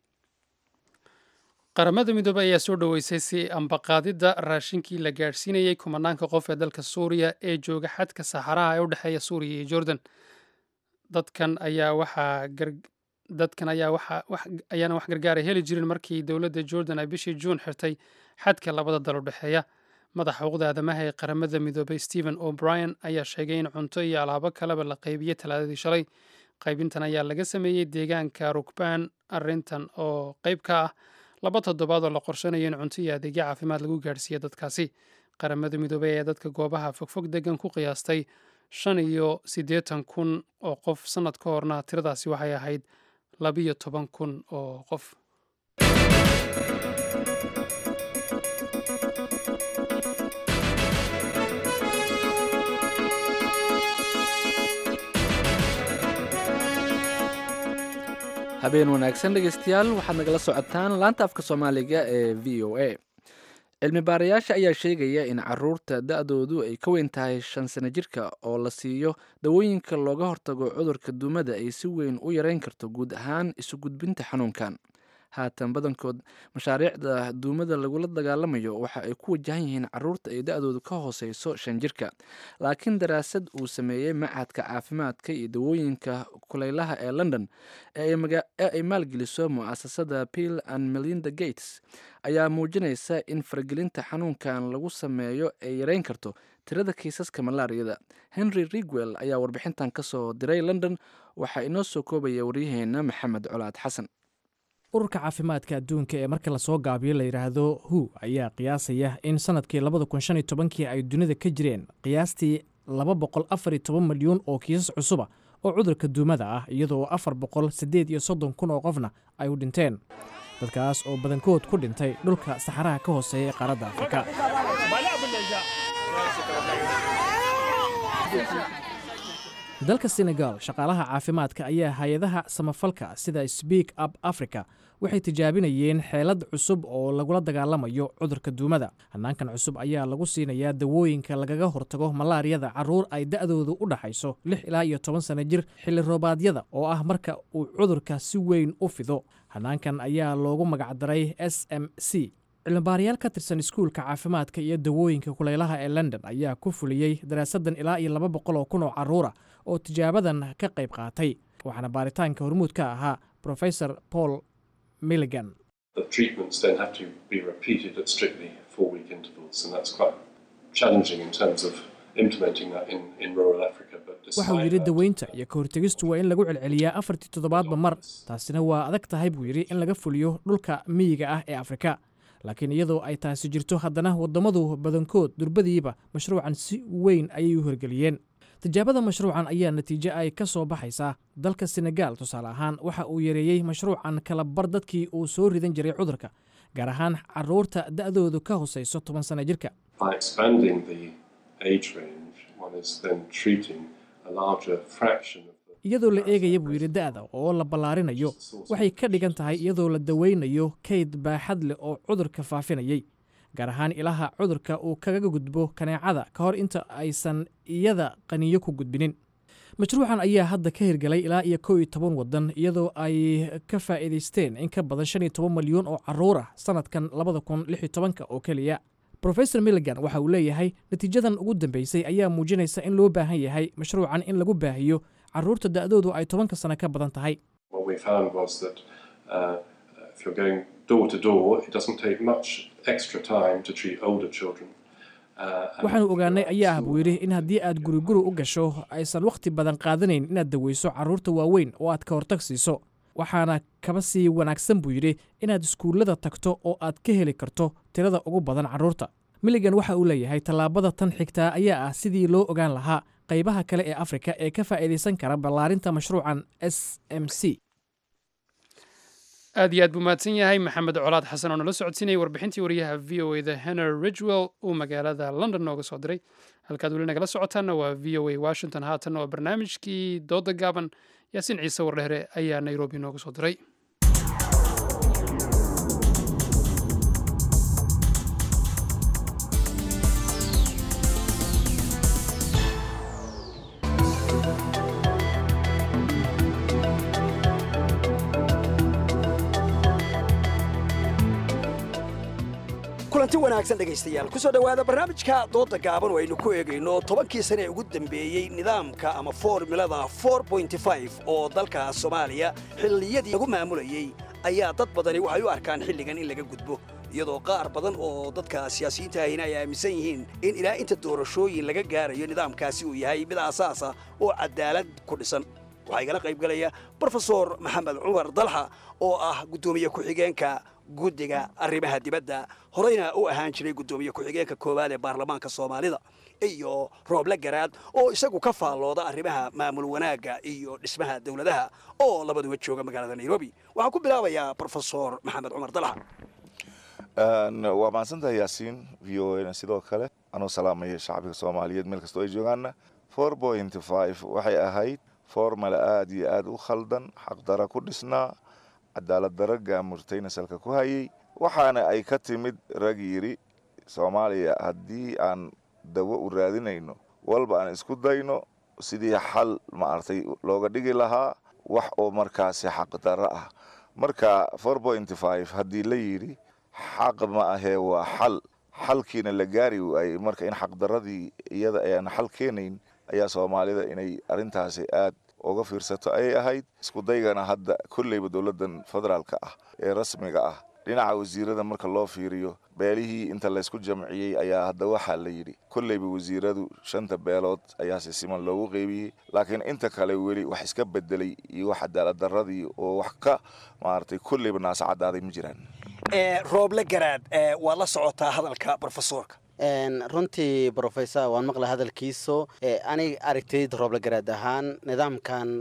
qaramada midoobey ayaa soo dhoweysay si ambaqaadidda raashinkii la gaadhsiinayey kumanaanka qof ee dalka suuriya ee jooga xadka saxaraha ee u dhexeeya suuriya iyo jordan dadkan ayaa waxaa dadkan ayaa waxa ayaana wax gargaara heli jirin markii dowladda jordan ay bishii juun xirtay xadka labada dal u dhexeeya madaxa xuquuqda aadamaha ee qaramada midoobey stephen o'brien ayaa sheegay in cunto iyo alaabo kaleba la qaybiyey talaadadii shalay qaybintan ayaa laga sameeyey deegaanka rugbaan arrintan oo qayb ka ah laba toddobaad oo la qorshanayo in cunto iyo adeegyo caafimaad lagu gaadhsiiya dadkaasi qaramada midoobey ayaa dadka goobaha fogfog degan ku qiyaastay shan iyo siddeetan kun oo qof sannad ka horna tiradaasi waxay ahayd labiyo toban kun oo qof habeen wanaagsan dhegeystayaal waxaad nagala socotaan laanta afka soomaaliga ee v o a cilmi baarayaasha ayaa sheegaya in caruurta da-doodu ay ka weyn tahay shan sano jirka oo la siiyo dawooyinka looga hortago cudurka duumada ay si weyn u yareyn karto guud ahaan isu gudbinta xanuunkan haatan badankood mashaariicda duumada lagula dagaalamayo waxa ay ku wajahan yihiin caruurta ay da-doodu ka hooseyso shan jirka laakiin daraasad uu sameeyey machadka caafimaadka iyo dawooyinka kuleylaha ee london ee ay maalgeliso mu-asasada pill and melinda gates ayaa muujinaysa in faragelinta xanuunkan lagu sameeyo ay yareyn karto tirada kiisaska malaariyada henry rigwell ayaa warbixintan kasoo diray london waxaa inoo soo koobaya waryaheena maxamed colaad xasan ururka caafimaadka adduunka ee marka lasoo gaabiyo la yidhaahdo hu ayaa qiyaasaya in sanadkii labada kun shan iyo tobankii ay dunida ka jireen qiyaastii laba boqol afar iyo toban milyuun oo kiisas cusuba oo cudurka duumada ah iyadoo afar boqol siddeed iyo soddon kun oo qofna ay u dhinteen dadkaas oo badankood ku dhintay dhulka saxaraha ka hooseeya ee qaaradda afrika dalka senegal shaqaalaha caafimaadka ayaa hay-adaha samafalka sida sbeak up africa waxay tijaabinayeen xeelad cusub oo lagula dagaalamayo cudurka duumada hanaankan cusub ayaa lagu siinayaa dawooyinka lagaga hortago malaariyada caruur ay da-doodu u dhaxayso lix ilaa iyo toban sano jir xilli roobaadyada oo ah marka uu cudurka si weyn u fido hanaankan ayaa loogu magacdaray s m c cilmibaarayaal ka tirsan iskuulka caafimaadka iyo dawooyinka kuleylaha ee london ayaa ku fuliyey daraasadan ilaa iyo laba boqol oo kun oo caruura oo tijaabadan ka qayb qaatay waxaana baaritaanka hormuud ka ahaa profesor paul milligan waxauu yidhi daweynta iyo ka hortegistu waa in lagu celceliyaa afartii toddobaadba mar taasina waa adag tahay buu yidhi in laga fuliyo dhulka miyiga ah ee afrika laakiin iyadoo ay taasi jirto haddana wadammadu badankood durbadiiba mashruucan si weyn ayay u hirgeliyeen tijaabada mashruucan ayaa natiijo ay ka soo baxaysaa dalka senegaal tusaale ahaan waxa uu yareeyey mashruucan kala bar dadkii uu soo ridan jiray cudurka gaar ahaan caruurta da'doodu ka hosayso toban sana jirka By expanding the age range, one is then treating a larger fraction of iyadoo la eegaya buu yidhi da'da oo la ballaarinayo waxay ka dhigan tahay iyadoo la daweynayo kayd baaxad leh oo cudurka faafinayay gaar ahaan ilaha cudurka uu kaga gudbo kaneecada ka hor inta aysan iyada qaniyo ku gudbinin mashruucan ayaa hadda ka hirgalay ilaa iyo kow iyo toban waddan iyadoo ay ka faa'iidaysteen in ka badan shan iyo toban malyan oo caruur ah sanadkan labada kun lix iyo tobanka oo keliya rofesor milligan waxa uu leeyahay natiijadan ugu dambeysay ayaa muujinaysa in loo baahan yahay mashruucan in lagu baahiyo caruurta da'doodu ay tobanka sano ka badan tahay What we found was that uh, if you're going door to door, it doesn't take much extra time to treat older children. Uh, and waxaanu ogaanay ayaa ah buu yidhi in haddii aad guriguri u gasho aysan wakhti badan qaadanayn inaad daweyso carruurta waaweyn oo aad ka hortag siiso waxaana kaba sii wanaagsan buu yidhi inaad iskuullada tagto oo aad ka heli karto tirada ugu badan carruurta milligan waxa uu leeyahay tallaabada tan xigtaa ayaa ah sidii loo ogaan lahaa qaybaha kale ee afrika ee ka faa'iidaysan kara ballaarinta mashruucan s m c aad iyo aad buu mahadsan yahay maxamed colaad xasan oo nala socodsiinayay warbixintii wariyaha v o eda henry ridgwell uu magaalada london nooga soo diray halkaad weli nagala socotaanna waa v o a washington haatanna waa barnaamijkii dooda gaaban yaasiin ciise wardheere ayaa nairobi nooga soo diray kulanti wanaagsan dhegaystayaal ku soo dhowaada barnaamijka doodda gaaban oo aynu ku eegayno tobankii sane ee ugu dambeeyey nidaamka ama formulada oo dalka soomaaliya xilliyadii lagu maamulayey ayaa dad badani waxay u arkaan xilligan in laga gudbo iyadoo qaar badan oo dadka siyaasiyiinta ahina ay aaminsan yihiin in ilaa inta doorashooyin laga gaarayo nidaamkaasi uu yahay mid aasaasa oo cadaalad ku dhisan waxaa igala qaybgalaya brofesor maxamed cumar dalxa oo ah guddoomiye ku-xigeenka guddiga arrimaha dibadda horeyna u ahaan jiray guddoomiye ku-xigeenka koowaad ee baarlamaanka soomaalida iyo rooble garaad oo isagu ka faallooda arrimaha maamul wanaagga iyo dhismaha dowladaha oo labaduba jooga magaalada nairobi waxaan ku bilaabayaa brofesor maxamed cumar dalxa waa mahadsantahay yaasiin v o na sidoo kale anuu salaamaya shacbiga soomaaliyeed meel kastoo ay joogaanna four point five waxay ahayd formala aada iyo aada u khaldan xaqdara ku dhisnaa cadaalad dara gaamurtayna salka ku hayay waxaana ay ka timid rag yidhi soomaaliya haddii aan dawo u raadinayno walba aan isku dayno sidii xal maaragtay looga dhigi lahaa wax oo markaasi xaqdaro ah marka four point five haddii la yidhi xaq ma ahee waa xal xalkiina la gaari waayey marka in xaqdaradii iyada ayaan xal keenayn ayaa soomaalida inay arrintaasi aad uga fiirsato ayay ahayd isku daygana hadda kolleyba dowladdan federaalka ah ee rasmiga ah dhinaca wasiirada marka loo fiiriyo beelihii inta laysku jamciyey ayaa hadda waxaa la yidhi kolleyba wasiiradu shanta beelood ayaa si siman loogu qeybiyey laakiin inta kale weli wax iska bedelay iyo wax cadaalad daradii oo wax ka maaragtay kolleyba naasa caddaaday ma jiraan rooble garaad waad la socotaa hadalka brofesorka runtii brofesor waan maqla hadalkiiso aniga aragtayda rooble garaad ahaan nidaamkan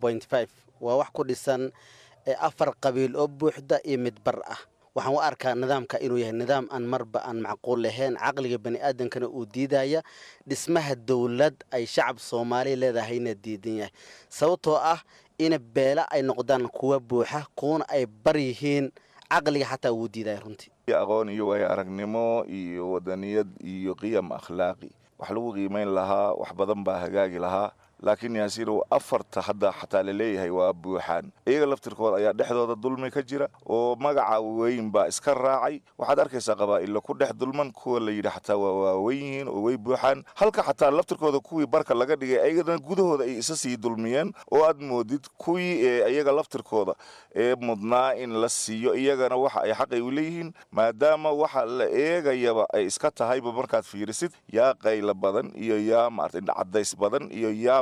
waa wax ku dhisan afar qabiil oo buuxda iyo mid bar ah waxaan u arkaa nidaamka inuu yahay nidaam aan marba aan macquul lahayn caqliga baniaadamkana uu diidaya dhismaha dowlad ay shacab soomaaliya leedahayna diidan yahay sababtoo ah ina beela ay noqdaan kuwa buuxa kuwana ay bar yihiin caqliga xataa wuu diidaya runtii aqoon iyo waayo aragnimo iyo wadaniyad iyo qiyam akhlaaqi wax lagu qiimayn lahaa wax badan baa hagaagi lahaa laakiin yaasiinow afarta hadda xataa laleeyahay waa buuxaan iyaga laftirkooda ayaa dhexdooda dulmi ka jira oo magaca weyn baa iska raacay waxaad arkaysaa qabaa'illa ku dhex dulman kuwa la yidhi xataa waa waaweyn yihiin oo way buuxaan halka xataa laftirkooda kuwii barka laga dhigay ayagana gudahooda ay isa sii dulmiyeen oo aad moodid kuwii ee iyaga laftirkooda ee mudnaa in la siiyo iyagana waxa ay xaqay u leeyihiin maadaama waxa la eegayaba ay iska tahayba markaad fiirisid yaa qayla badan iyo yaa maarata cadays badan iyo yaa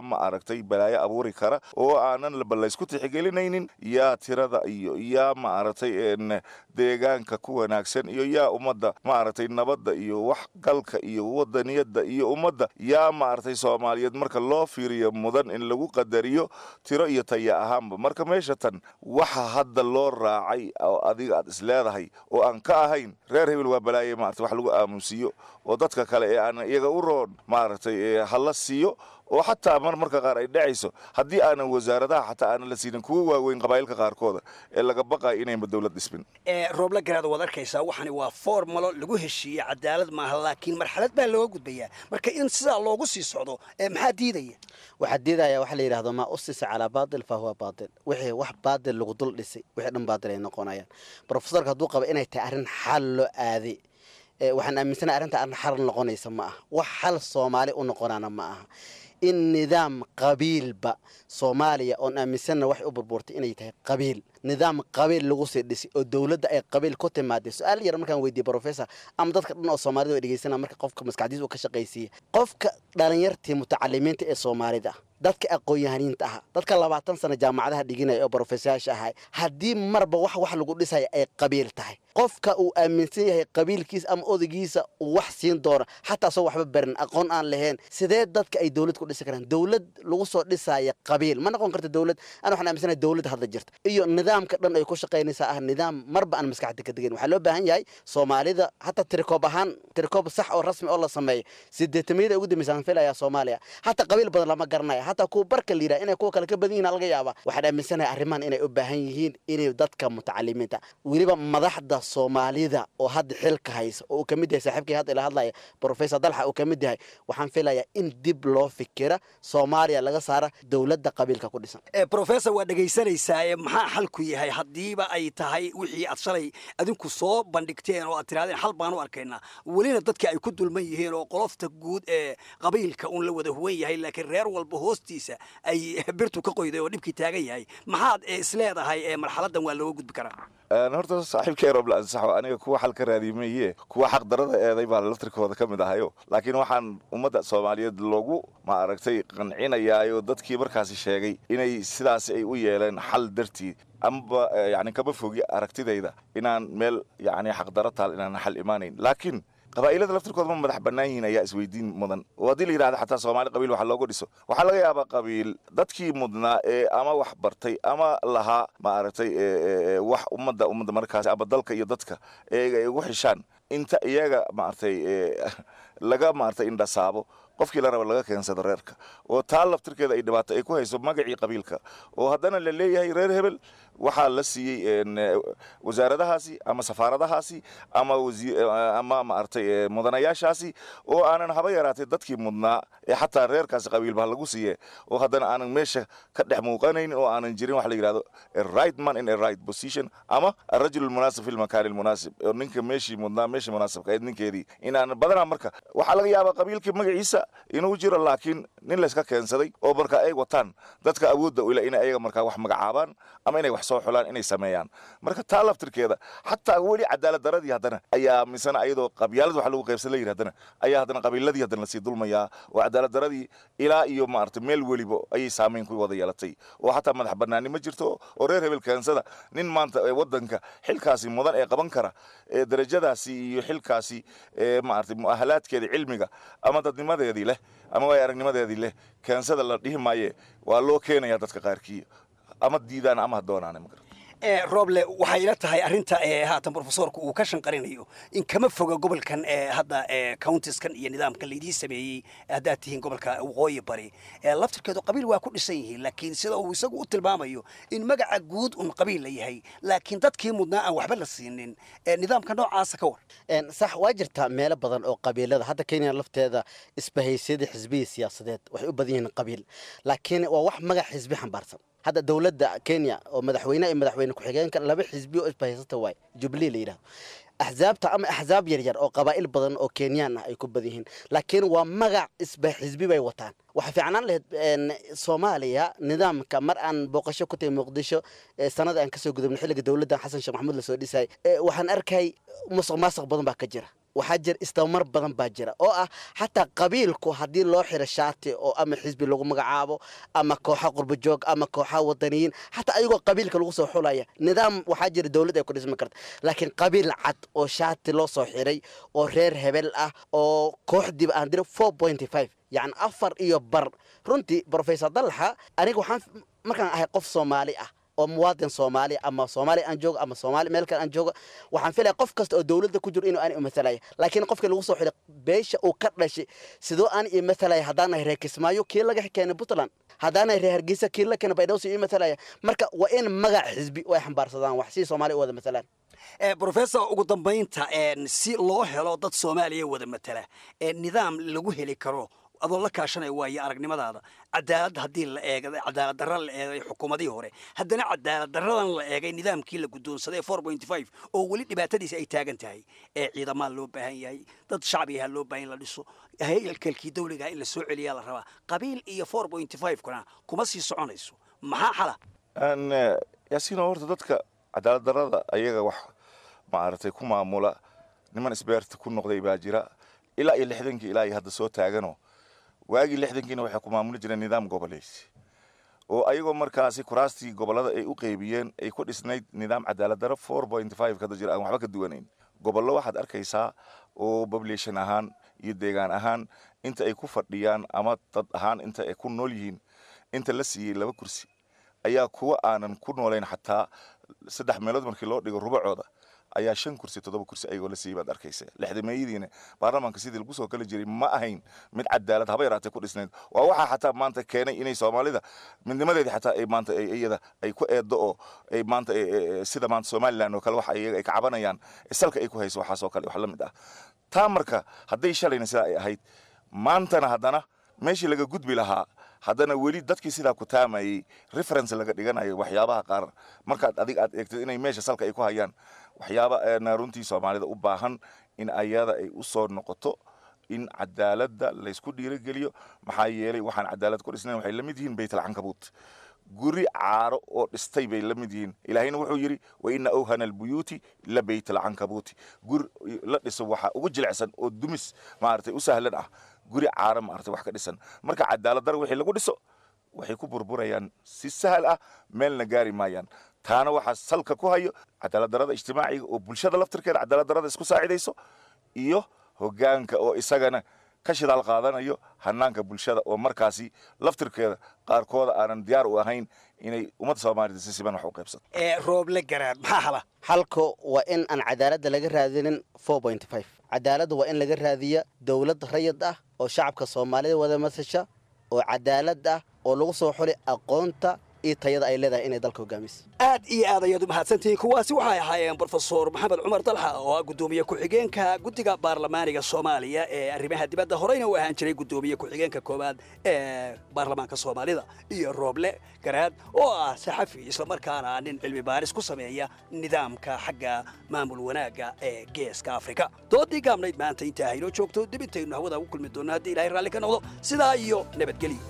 ma aragtay balaayo abuuri kara oo aanan laysku tixigelinaynin yaa tirada iyo yaa ma aragtay deegaanka ku wanaagsan iyo yaa ummadda ma aragtay nabadda iyo wax galka iyo wadaniyadda iyo ummadda yaa ma aragtay soomaaliyeed marka loo fiiriyo mudan in lagu qadariyo tiro iyo taya ahaanba marka meesha tan waxa hadda loo raacay oo adiga aad isleedahay oo aan ka ahayn reer hebel waa balaaye maarata wax lagu aamusiiyo oo dadka kale ee aan iyaga u roon maaragtay hala siiyo oo xataa mar marka qaar ay dhacayso haddii aanan wasaaradaha xataa aanan la siinin kuwa waaweyn qabaa'ilka qaarkooda ee laga baqayo inayba dowlad dhismin roobla garaad waad arkaysaa waxani waa formalo lagu heshiiyey cadaalad maaha laakiin marxalad baa looga gudbayaa marka in sidaa loogu sii socdo maxaa diidaya waxaa diidaya waxaa la yidhahdo maa usisa calaa baatil fa huwa baatil wixii wax baatil lagu dul dhisay wixii dhan baatil ay noqonayaan profesorka hadduu qaba inay tahay arrin xal loo aaday waxaan aaminsanahay arrinta arrin xal noqonaysa ma aha wax xal soomaali u noqonaana ma aha in nidaam qabiilba soomaaliya oon aaminsanna waxay u burbuurtay inay tahay qabiil nidaam qabiil lagu sii dhisay oo dowladda ay qabiil ku timaaday su-aal yar markaan weydiiyey professor ama dadka dhan oo soomaalida way dhegeysana marka qofka maskaxdiisa uu ka shaqaysiiya qofka dhalinyartii mutacalimiinta ee soomaalida ah dadka aqoon-yahaniinta aha dadka labaatan sano jaamacadaha dhiginaya oo brofesayaasha ahay haddii marba wax wax lagu dhisaya ay qabiil tahay qofka uu aaminsan yahay qabiilkiisa ama odagiisa uu wax siin doono xataa soo waxba barin aqoon aan lahayn sidee dadka ay dowlad ku dhisi karaan dowlad lagu soo dhisaya qabiil ma noqon karta dowlad ana waxaan aaminsanahay dowlad hadda jirta iyo nidaamka dhan ay ku shaqaynaysaa ah nidaam marba aan maskaxda ka degayn waxaa loo baahan yahay soomaalida hataa tirikoob ahaan tirikoob sax oo rasmi oo la sameeyo sideetamiyada ugu dambeysaan filayaa soomaaliya hataa qabiil badan lama garanaya hataa kuwa barka la yidhaha inay kuwa kale ka badan yihin laga yaaba waxaan aaminsanahay arrimahan inay u baahan yihiin inay dadka mutacalimiinta weliba madaxda soomaalida oo hadda xilka haysa oo uu ka mid yahay saaxiibkii hadda ila hadlaya professor dalxa uu ka mid yahay waxaan filayaa in dib loo fikira soomaaliya laga saara dowladda qabiilka ku dhisan professor waa dhegaysanaysaa maxaa xalku yahay haddiiba ay tahay wixii aad shalay adinku soo bandhigteen oo aad tirahdeen xal baan u arkaynaa welina dadka ay ku dulman yihiin oo qolofta guud ee qabiilka uun la wada huwan yahay laakiin reer walba hoostiisa ay birtu ka qoyday oo dhibkii taagan yahay maxaad isleedahay marxaladan waa looga gudbi karaa horta saaxiibkay roble ansaxo aniga kuwa xal ka raadiye maye kuwa xaq darada eeday baa laftirkooda ka mid ahayo laakiin waxaan ummadda soomaaliyeed loogu ma aragtay qancinayaayo dadkii markaasi sheegay inay sidaasi ay u yeeleen xal dartii amba yani kama fogi aragtidayda inaan meel yani xaqdaro taal inaan xal imaanayn laakiin qabaa'ilada laftirkooda ma madax bannaan yihiin ayaa isweydiin mudan oo haddii la yidhahda xataa soomaali qabiil waxa looga dhiso waxaa laga yaabaa qabiil dadkii mudnaa ee ama wax bartay ama lahaa ma aragtay wax ummadda ummadda markaas ama dalka iyo dadka ee ay ugu xishaan inta iyaga maaragtay laga maaragtay indhasaabo qofkii la raba laga keensado reerka oo taa laftirkeeda ay dhibaato ay ku hayso magacii qabiilka oo haddana la leeyahay reer hebel waxaa la siiyey wasaaradahaasi ama safaaradahaasi ama ama maaragtay mudanayaashaasi oo aanan haba yaraatay dadkii mudnaa ee xataa reerkaasi qabiilba lagu siiye oo haddana aanan meesha ka dhex muuqanayn oo aanan jirin waxa la yidhahdo a right man in a right position ama arajul almunaasib fi lmakaani almunaasib oo ninka meeshii mudnaa meeshii munaasibka ahayd ninkeedii inaan badanaa marka waxaa laga yaabaa qabiilkii magaciisa inuu jiro laakiin nin layska keensaday oo marka ay wataan dadka awoodda ila inay ayaga markaa wax magacaabaan ama inay wax soo xulaan inay sameeyaan marka taa laftirkeeda xataa weli cadaalad daradii haddana ayaa misana ayadoo qabyaalad wax lagu qaybsan la yidhi haddana ayaa haddana qabiiladii haddana lasii dulmayaa oo cadaalad daradii ilaa iyo maaragtay meel weliba ayay saamayn ku wada yeelatay oo xataa madax bannaani ma jirto oo reer hebel keensada nin maanta ee waddanka xilkaasi mudan ee qaban kara ee darajadaasi iyo xilkaasi ee maaragtay mu'ahalaadkeeda cilmiga ama dadnimadeedii leh ama waay aragnimadeedii leh keensada la dhihi maaye waa loo keenaya dadka qaarkii ama diidaan ama ha doonaan roble waxay ila tahay arrinta haatan profesorku uu ka shanqarinayo in kama foga gobolkan hadda countiskan iyo nidaamkan laydii sameeyey haddaad tihiin gobolka waqooyi bari laftirkeedu qabiil waa ku dhisan yihiin laakiin sida uu isagu u tilmaamayo in magaca guud un qabiil la yahay laakiin dadkii mudnaa aan waxba la siinin nidaamka noocaasa ka war sax waa jirtaa meelo badan oo qabiilada hadda kenya lafteeda isbahaysyada xisbihii siyaasadeed waxay u badan yihiin qabiil laakiin waa wax magac xisbi xambaarsan hadda dowladda kenya oo madaxweyne iyo madaxweyne ku-xigeenka laba xisbi oo isbahaysata waay jubilee la yidhahdo axzaabta ama axzaab yaryar oo qabaa'il badan oo kenyaan ah ay ku badan yihiin laakiin waa magac isba xisbi bay wataan waxaa fiicnaan lahayd soomaaliya nidaamka mar aan booqasho ku tahay muqdisho sanada aan kasoo gudubnay xilliga dowladdan xasan sheekh maxamuud lasoo dhisay waxaan arkay musuq maasuq badan baa ka jira waxaa jira isdabamar badan baa jira oo ah xataa qabiilku haddii loo xiro shaati oo ama xisbi lagu magacaabo ama kooxa qurbajoog ama kooxa wadaniyiin xataa ayagoo qabiilka lagu soo xulaya nidaam waxaa jira dowlad ay ku dhismi karta laakiin qabiil cad oo shaati loo soo xiray oo reer hebel ah oo kooxdiiba aan dira four point five yacni afar iyo bar runtii professor dallaxa aniga waxaan markaan ahay qof soomaali ah oo muwaadin soomaali ama soomaali aan joogo ama soomaali meel kale aan joogo waxaan filaya qof kasta oo dowladda ku jiro inuu aan imatalaya laakiin qofkii lagu soo xidhay beesha uu ka dhashay sidoo aan imatalaya haddaanahay reer kismaayo kii laga keenay puntland haddaanahay reer hargeysa kii la keenay baydhowsi imatalaya marka waa in magac xisbi oo ay xambaarsadaan wax si soomaali u wada matalaan professor ugu dambaynta si loo helo dad soomaaliya wada matala nidaam lagu heli karo adoo la kaashanaya waayo aragnimadaada cadaalad haddii la eegay cadaalad darra la eegay xukuumadihii hore haddana cadaalad darradan la eegay nidaamkii la guddoonsaday four point five oo weli dhibaatadiisa ay taagan tahay ee ciidamaa loo baahan yahay dad shacbigaha loo baahan in la dhiso haykalkii dawligaha in la soo celiyaa la rabaa qabiil iyo four point five kuna kuma sii soconayso maxaa xala yaasiino horta dadka cadaalad darrada ayaga wax maaragtay ku maamula niman isbeerta ku noqday baa jira ilaa iyo lixdankii ilaa iyo hadda soo taagano waagii lixdankiina waxay ku maamuli jireen nidaam goboleysi oo ayagoo markaasi kuraastii gobollada ay u qeybiyeen ay ku dhisnayd nidaam cadaalad darro four point five kada jira aan waxba ka duwanayn gobollo waxaad arkaysaa oo population ahaan iyo deegaan ahaan inta ay ku fadhiyaan ama dad ahaan inta ay ku nool yihiin inta la siiyey laba kursi ayaa kuwa aanan ku noolayn xataa saddex meelood markii loo dhigo rubacooda ayaa shan kursi toddoba kursi ayagoo la siiyey baad arkaysa lixdameeyadiina baarlamaanka sidii lagu soo kala jiray ma ahayn mid cadaalad haba yaraatee ku dhisnayd waa waxaa xataa maanta keenay inay soomaalida midnimadeedii xataa ay maanta iyada ay ku eeddo oo ay maanta sida maanta somaliland oo kale waxa iyaga ay ka cabanayaan salka ay ku hayso waxaasoo kale wax la mid ah taa marka hadday shalayna sidaa ay ahayd maantana haddana meeshii laga gudbi lahaa haddana weli dadkii sidaa ku taamayey reference laga dhiganayo waxyaabaha qaar markaad adig aad eegtid inay meesha salka ay ku hayaan waxyaaba runtii soomaalida u baahan in ayada ay u soo noqoto in cadaaladda laysku dhiirogeliyo maxaa yeelay waxaan cadaalad ku dhisnayn waxay la mid yihiin baytalcankabuut guri caaro oo dhistay bay la mid yihiin ilaahayna wuxuu yidhi wa ina awhana albuyuuti la baytalcankabuuti guri la dhiso waxaa ugu jilicsan oo dumis maaragtay u sahlan ah guri caaro maaragtay wax ka dhisan marka cadaalad dar wixii lagu dhiso waxay ku burburayaan si sahal ah meelna gaari maayaan taana waxaa salka ku hayo cadaalad darada ijtimaaciga oo bulshada laftirkeeda cadaalad darada isku saacidayso iyo hoggaanka oo isagana ka shidaal qaadanayo hanaanka bulshada oo markaasi laftirkeeda qaarkooda aanan diyaar u ahayn inay ummadda soomaalida si siban wax u qaybsato rooble garaad maxaa hala xalku waa in aan cadaaladda laga raadinin four point five cadaaladda waa in laga raadiya dowlad rayid ah oo shacabka soomaalida wada masasha oo cadaalad ah oo lagu soo xuli aqoonta iyo tayada ay leedahay inay dalka hogaamiso aad iyo aad ayaad u mahadsantihiin kuwaasi waxay ahaayeen brofesor maxamed cumar dalxa oo ah guddoomiye ku-xigeenka guddiga baarlamaaniga soomaaliya ee arrimaha dibadda horeyna u ahaan jiray guddoomiye ku-xigeenka koowaad ee baarlamaanka soomaalida iyo rooble garaad oo ah saxafi islamarkaana nin cilmi baaris ku sameeya nidaamka xagga maamul wanaagga ee geeska afrika doodii gaabnayd maanta intaa haynoo joogto dibintaynu hawada ugu kulmi doonno haddii ilahay raalli ka noqdo sidaa iyo nabadgelyo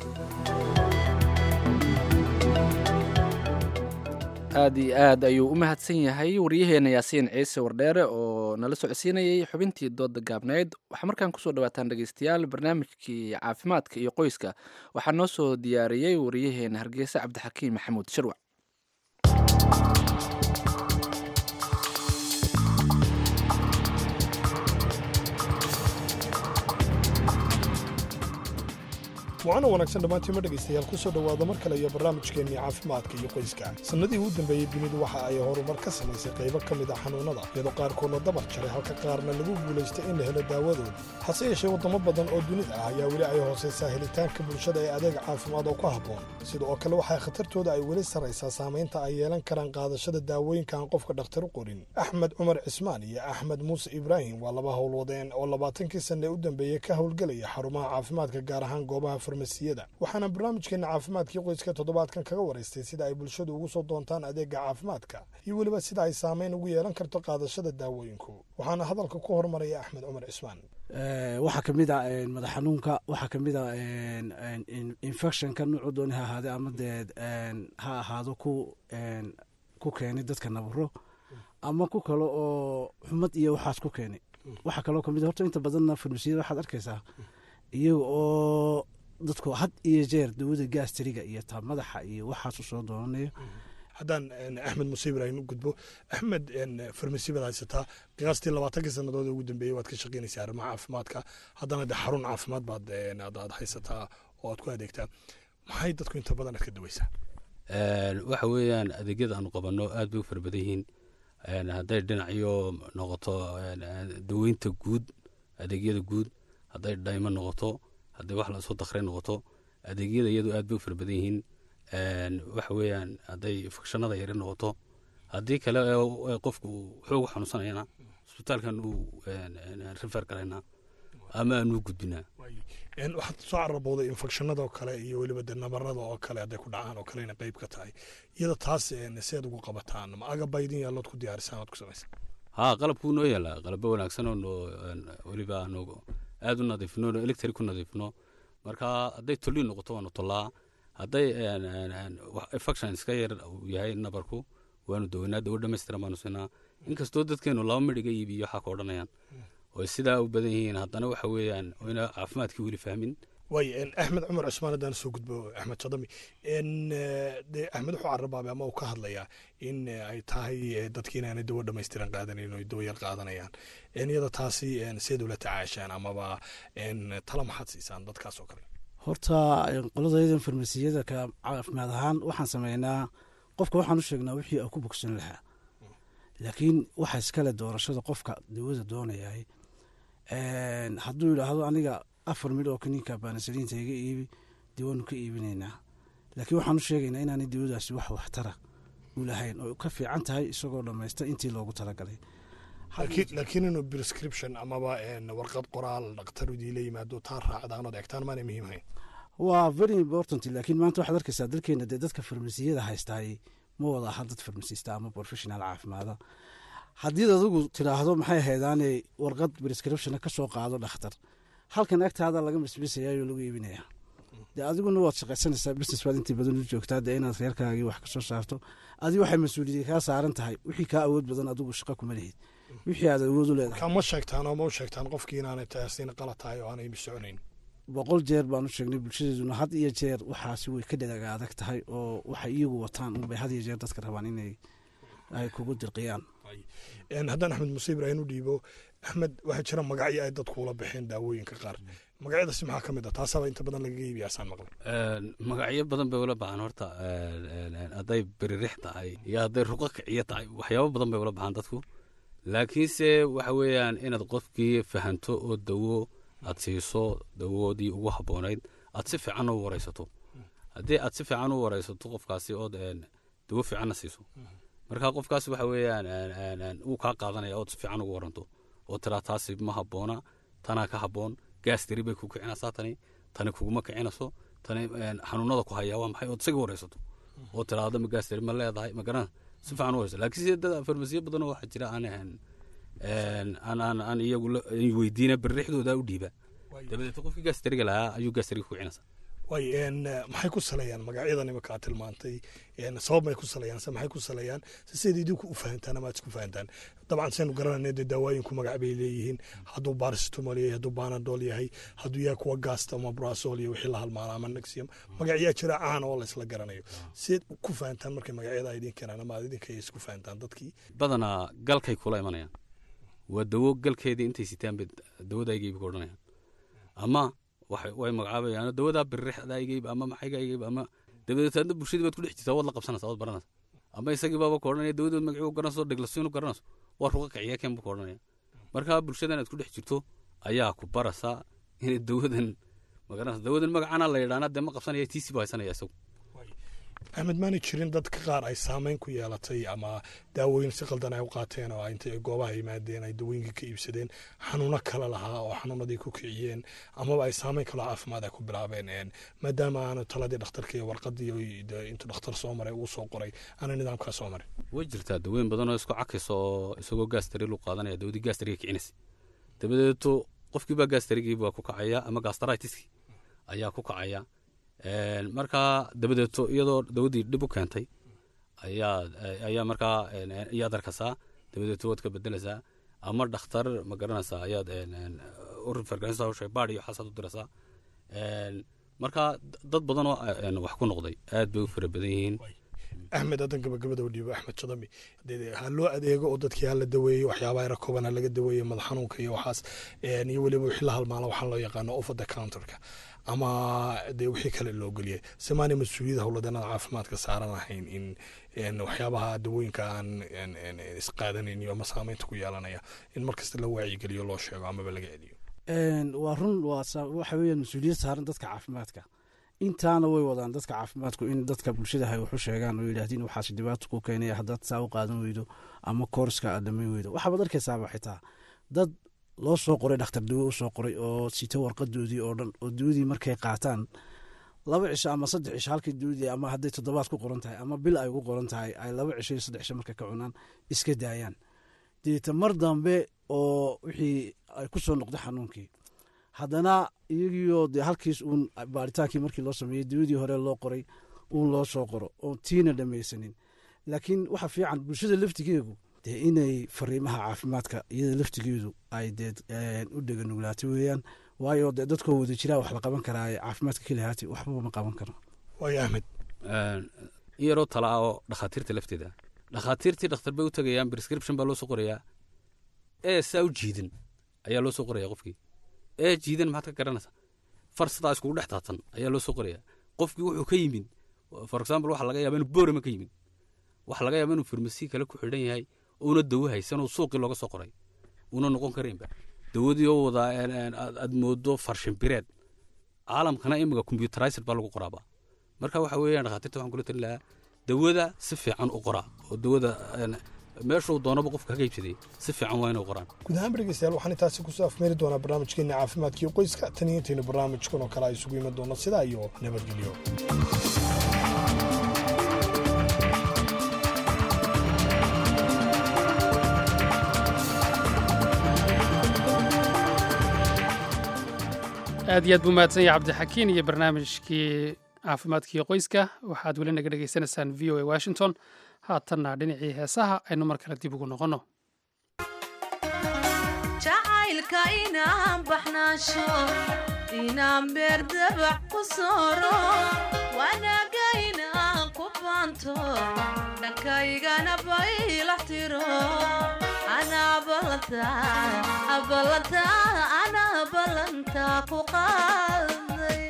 aad iyo aad ayuu u mahadsan yahay waryaheena yaasiin ciise wardheere oo nala socodsiinayay xubintii dooda gaabneyd waxaa markaan kusoo dhawaataan dhegeystayaal barnaamijkii caafimaadka iyo qoyska waxaa noo soo diyaariyey waryaheena hargeysa cabdixakiim maxamuud shirwac waana wanaagsan dhammaantiima dhegaystayaal ku soo dhowaada mar kale iyo barnaamijkeennii caafimaadka iyo qoyska sannadihii u dambeeyey dunidu waxa ay horumar ka samaysay qaybo ka mid a xanuunnada iyadoo qaarkoodna dabar jaray halka qaarna lagu guulaystay in la helo daawadooda hase yeeshee waddamo badan oo dunida ah ayaa weli ay hoosaysaa helitaanka bulshada ee adeeg caafimaad oo ku habboon sida oo kale waxaa khatartooda ay weli sarraysaa saamaynta ay yeelan karaan qaadashada daawooyinka aan qofka dhakhtar u qorin axmed cumar cismaan iyo axmed muuse ibraahim waa laba howlwadeen oo labaatankii sanne u dambeeyey ka howlgelaya xarumaha caafimaadka gaar ahaan goobaha farmasiyada waxaana barnaamijkeena caafimaadkii qoyska toddobaadkan kaga waraystay sida ay bulshadu ugu soo doontaan adeega caafimaadka iyo weliba sida ay saamayn ugu yeelan karto qaadashada daawooyinku waxaana hadalka ku hormaraya axmed cumar cismaan waxaa ka mid a madax xanuunka waxaa ka mid a infectionka nuucu dooni ha ahaade ama dee ha ahaado ku ku keenay dadka nabaro ama ku kale oo xumad iyo waxaas ku keenay waxaa kaloo kamid horta inta badanna farmasiyada waxaad arkaysaa iyaga oo dadku had iyo jeer dawada gaastariga iyo taa madaxa iyo waxaasu soo doonanayo haddaan axmed muse ibraahim u gudbo axmed farmasi baad haysataa qiyaastii labaatankii sannadood ee ugu dambeeyey waad ka shaqaynaysaa arrimaha caafimaadka haddana de xarun caafimaad baad aad haysataa oo aad ku adeegtaa maxay dadku inta badan aad ka daweysaa waxa weeyaan adeegyada aanu qabanno aad bay u fara badan yihiin hadday dhinacyo noqoto daweynta guud adeegyada guud hadday dhaymo noqoto hadday wax lasoo dakray noqoto adeegyada iyadu aad bay u fara badan yihiin waxa weeyaan hadday fakshanada yari noqoto haddii kale qofku xoogu xanuunsanayana isbitaalkan uu rifeer galaynaa ama aanu gudbinaa waxaad soo carabowday infekshanada oo kale iyo weliba de nabarada oo kale hadday ku dhacaan oo kale ina qayb ka tahay iyada taas seed ugu qabataan ma agaba idin yaallood ku diyaarisaan ood ku samaysan haa qalabkuu noo yaalaa qalabo wanaagsan oo noo weliba aanu aada u nadiifno electric ku nadiifno marka hadday tolliin noqoto waanu tollaa hadday infection iska yar uu yahay nabarku waanu daweynaa dawo dhammaystiran baanu siinaa inkastoo dadkeenu laba midhiga iibiyo waxaa ka odhanayaan oo sidaa u badan yihiin haddana waxa weeyaan oyna caafimaadkii weli fahmin waay axmed cumar cusmaan haddaan soo gudbo axmed sadami de axmed wuxuu carabaabay ama uu ka hadlayaa in ay tahay dadkii inaanay dawo dhammaystiran qaadanayn oo dawo yar qaadanayaan iyada taasi seed ula tacaashaan amaba tala maxaad siisaan dadkaas oo kale horta qoladaydan farmasiyada ka caafimaad ahaan waxaan sameynaa qofka waxaan u sheegnaa wixii uu ku bogsan lahaa laakiin waxa iskale doorashada qofka dawada doonayahay hadduu yidhaahdo aniga afar midh oo kaniinka baanasaliinta iga iibi dee waanu ka iibinaynaa laakiin waxaan u sheegaynaa inaanay dawadaasi wax waxtara u lahayn oo ka fiican tahay isagoo dhammaysta intii loogu talagalay laakiin inuu prescription amaba warqad qoraal dhakhtar idiila yimaado taa raacdaan ood egtaan maanay muhiim hayn waa very important laakiin maanta waxaad arkaysaa dalkeena dee dadka farmasiyada haystaay ma wada aha dad farmasista ama professional caafimaada haddii adigu tidhaahdo maxay haydaane warqad prescriptiona ka soo qaado dhakhtar halkan agtaada laga misbisayaayoo lagu iibinaya dee adiguna waad shaqaysanaysaa business baad intii badan u joogtaa dee inaad reerkaagii wax kasoo saarto adigu waxay mas-uuliyadii kaa saaran tahay wixii kaa awood badan adigu shaqa kuma lihid wixii aad awood u leedahay kama sheegtaan oo ma u sheegtaan qofkii inaanay taasiina qalad tahay oo aanay soconayn boqol jeer baan u sheegnay bulshadeeduna had iyo jeer waxaasi way ka dhadaga adag tahay oo waxay iyagu wataan unbay had iyo jeer dadka rabaan inay ay kugu dirqiyaan haddaan axmed muse ibraahim u dhiibo axmed waxaa jira magacyo ay dadku ula baxeen daawooyinka qaar magacyadaasi maxaa ka mid ah taasaaba inta badan lagaga iibiyaasaan maqlay magacyo badan bay ula baxaan horta hadday beririx tahay iyo hadday ruqo kiciyo tahay waxyaabo badan bay ula baxaan dadku laakiinse waxa weeyaan inaad qofkii fahanto oo dawo aad siiso dawoodii ugu habboonayd aad si fiican u waraysato haddii aad si fiican u waraysato qofkaasi ood dawo fiicanna siiso marka qofkaas waxa weeyaan wuu kaa qaadanaya ood si fiican ugu waranto oo tiraa taasi ma habboona tanaa ka habboon gaastiri bay ku kicinaysaa tani tani kuguma kicinayso tani xanuunada ku hayaa waa maxay ood isaga waraysato oo tiraahdo ma gaastiri ma leedahay ma garana si fiican u waraysa laakiin sida dad farmasiyo badan oo waxaa jira aan ahan aan aan aan iyagu weydiina berrixdooda u dhiiba dabadeed qofkii gaastiriga lahaa ayuu gaastiriga ku kicinaysaa way maxay ku saleeyaan magacyadan imika aad tilmaantay sabab may ku saleeyaan se maxay ku saleeyaan se sidayd idinku u fahantaan ama aad isku fahantaan dabcan saynu garanayna dee daawooyinku magac bay leeyihiin hadduu baristomol yahay hadduu banadol yahay hadduu yahay kuwa gaasta ama brasol iyo wixii la halmaana ama nexium magacyaa jira caan oo laysla garanayo sidayd ku fahantaan markay magacyada idin keenaan ama aad idinka isku fahantaan dadkii badanaa galkay kula imanayaan waa dawo galkeedii intay sitaan bay dawada igayba ka odhanayaan ama way magacaabayaan dawadaa birrixda igayb ama maxayga igayb ama dabadeed hadda bulshadii baad ku dhex jirtaa waad la qabsanaysaa waad baranaysaa ama isagii baaba ka odhanaya dawadood magacuu garanayso dheglasinu garanayso waa ruqa kiciya keen buu ka odhanaya marka bulshadan aad ku dhex jirto ayaa ku baraysaa inay dawadan magaranaysa dawadan magacana la yidhaana dee ma qabsanaya tiisi buu haysanaya isagu axmed maanay jirin dadka qaar ay saameyn ku yeelatay ama daawooyin si qaldan ay u qaateen oo intay goobaha yimaadeen ay dawooyinka ka iibsadeen xanuuno kale lahaa oo xanuunadii ku kiciyeen amaba ay saameyn kaloo caafimaad ay ku bilaabeen maadaama aanu taladii dhakhtarka iyo warqadii intuu dhakhtar soo maray uu soo qoray aana nidaamkaa soo marin way jirtaa dawooyin badan oo isku cakaysa oo isagoo gaastariil u qaadanaya dawadii gaastariga kicinaysa dabadeeto qofkiibaa gaastarigii baa ku kacaya ama gastritiskii ayaa ku kacaya markaa dabadeeto iyadoo dawadii dhib u keentay ayaa ayaa markaa ayaad arkaysaa dabadeeto waad ka bedelaysaa ama dhakhtar ma garanaysaa ayaad een, een, u refergarinaysaa hawsha baadh iyo waxaasaad u diraysaa Een, marka dad badan oo een, wax ku noqday aad bay u fara badan yihiin axmed haddan gabagabada u dhiibo axmed jadami dee ha loo adeego oo dadkii ha la daweeyo waxyaabaha yara kooban ha laga daweeyo madax xanuunka iyo waxaas een, iyo weliba wixii la halmaala waxaa loo yaqaano off the counterka ama dee wixii kale loo geliyay simaanay mas-uuliyadda howladanada caafimaadka saaran ahayn in een, waxyaabaha dawooyinka aan een, een, isqaadanayn iyo ama saameynta ku yeelanaya in markasta la wacyigeliyo loo sheego amaba laga celiyo Een, waa run waa sa- waxa weeyaan mas-uuliyad saaran dadka caafimaadka intaana way wadaan dadka caafimaadku in dadka bulshada hay wax u sheegaan oo yidhaahdin waxaas dhibaato ku keenaya haddaad saa u qaadan weydo ama koorska aad dhamayn weydo waxaad arkaysaaba xitaa dad loo soo qoray dhakhtar dawo u soo qoray oo sita warqadoodii oo dhan oo dawadii markay qaataan laba cisho ama saddex cisho halkii dawadii ama hadday toddobaad ku qoran tahay ama bil ay ugu qoran tahay ay laba cisho iyo saddex cisho markay ka cunaan iska daayaan deeta mar dambe oo wixii ay ku soo noqday xanuunkii haddana iyagiioo dee halkiis uun baaritaankii markii loo sameeyey dawadii hore loo qoray uun loo soo qoro oon tiina dhamaysanin laakiin waxa fiican bulshada laftigeedu dee inay fariimaha caafimaadka iyada laftigeedu ay dee een, u dheganuglaato weeyaan waayo dee dadkoo wada jiraa wax la qaban karaa caafimaadka kelihaati waxbaba ma qaban karo waayo axmed Een, in yaroo tala ah oo dhakhaatiirta lafteeda dhakhaatiirtii dhakhtar bay u tagayaan prescription baa loo soo qorayaa ee saa u jiidan ayaa loo soo qoraya qofkii ee jiidan maxaad ka garanaysaa far sidaa iskugu dhex taatan ayaa loo soo qorayaa qofkii wuxuu ka yimid for example waxa laga yaaba inuu boorama ka yimid waxa laga yaaba inuu farmasi kale ku xidhan yahay uuna dawo haysan oo suuqii looga soo qoray uuna noqon karaynba dawadii oo wadaa een, een, aad aad moodo farshinbireed caalamkana imika computerized baa lagu qoraaba marka waxa weeyaan dhakhaatiirta waxaan kula talin lahaa dawada si fiican u qoraa oo dawada een, meeshuu doonaba qofka kaga iibsaday si fiican waa inay qoraan guud ahaan dhegeystayaal waxaan intaasi kusoo afmeeri doonaa barnaamijkeena caafimaadka iyo qoyska tan iyo intaynu barnaamijkan oo kale ay isugu iman doono sidaa iyo nabadgelyo aad iyo aad buu mahadsan yahay cabdixakiin iyo barnaamijkii caafimaadkii qoyska waxaad weli naga dhegaysanaysaan v o a washington haatanna dhinacii heesaha aynu mar kale dib ugu noqonno jacaylka inaan baxnaasho inaan beerdabac ku sooro wanaaga inaan ku baanto dhankaygana baylax tiro anaa ballanta ballanta anaa ballanta ku qaaday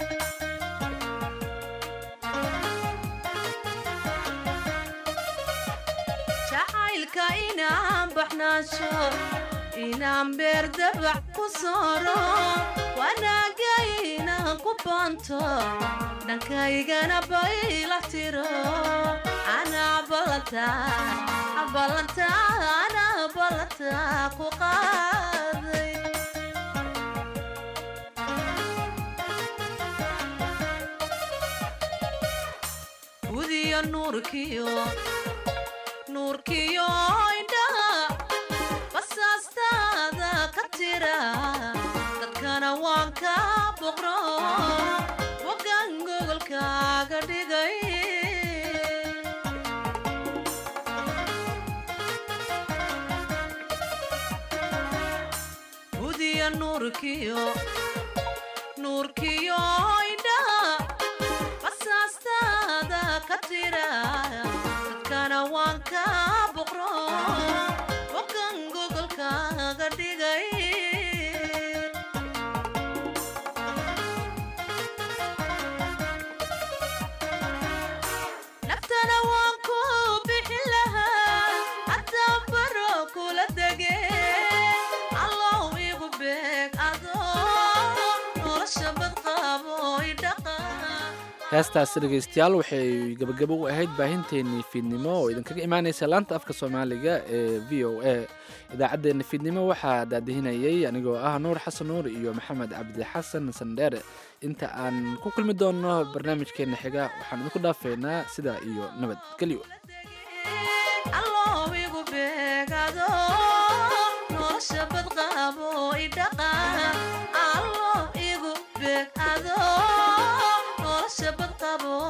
jacaylka inaan baxnaasho inaan beerdabac ku sooro wanaaga inaan ku baanto dhankaygana baylax tiro anaa ballanta ballanta anaa ballanta ku qaaday gudiyo nuurkiyo nuurkiyo indhaha basaastaada ka tira dadkana waan ka boqro wagan gogolkaaga dhigay gudiyo nuurkiyo nuurkiyo indhaha basaastaada ka tira dadkana waan ka boqro wagan gogolkaaga dhigay naftana waan ku bixin lahaa haddaan baro kula dege allow igu beeg adoo nolosha badqaabo idhaqa heestaasi dhegaystayaal waxay gabagabo u ahayd baahinteennii fiidnimo oo idinkaga imaanaysa laanta afka soomaaliga ee v o a idaacaddeenna fiidnimo waxaa daadihinayay anigoo ah nuur xasan nuur iyo maxamed cabdi xasan sandheere inta aan ku kulmi doonno barnaamijkeenna xiga waxaan idinku dhaafeynaa sidaa iyo nabadgelyo allow igu beeg adoo nolosha badqaabo idhaqa allow igu beeg adoo nolosha badqabo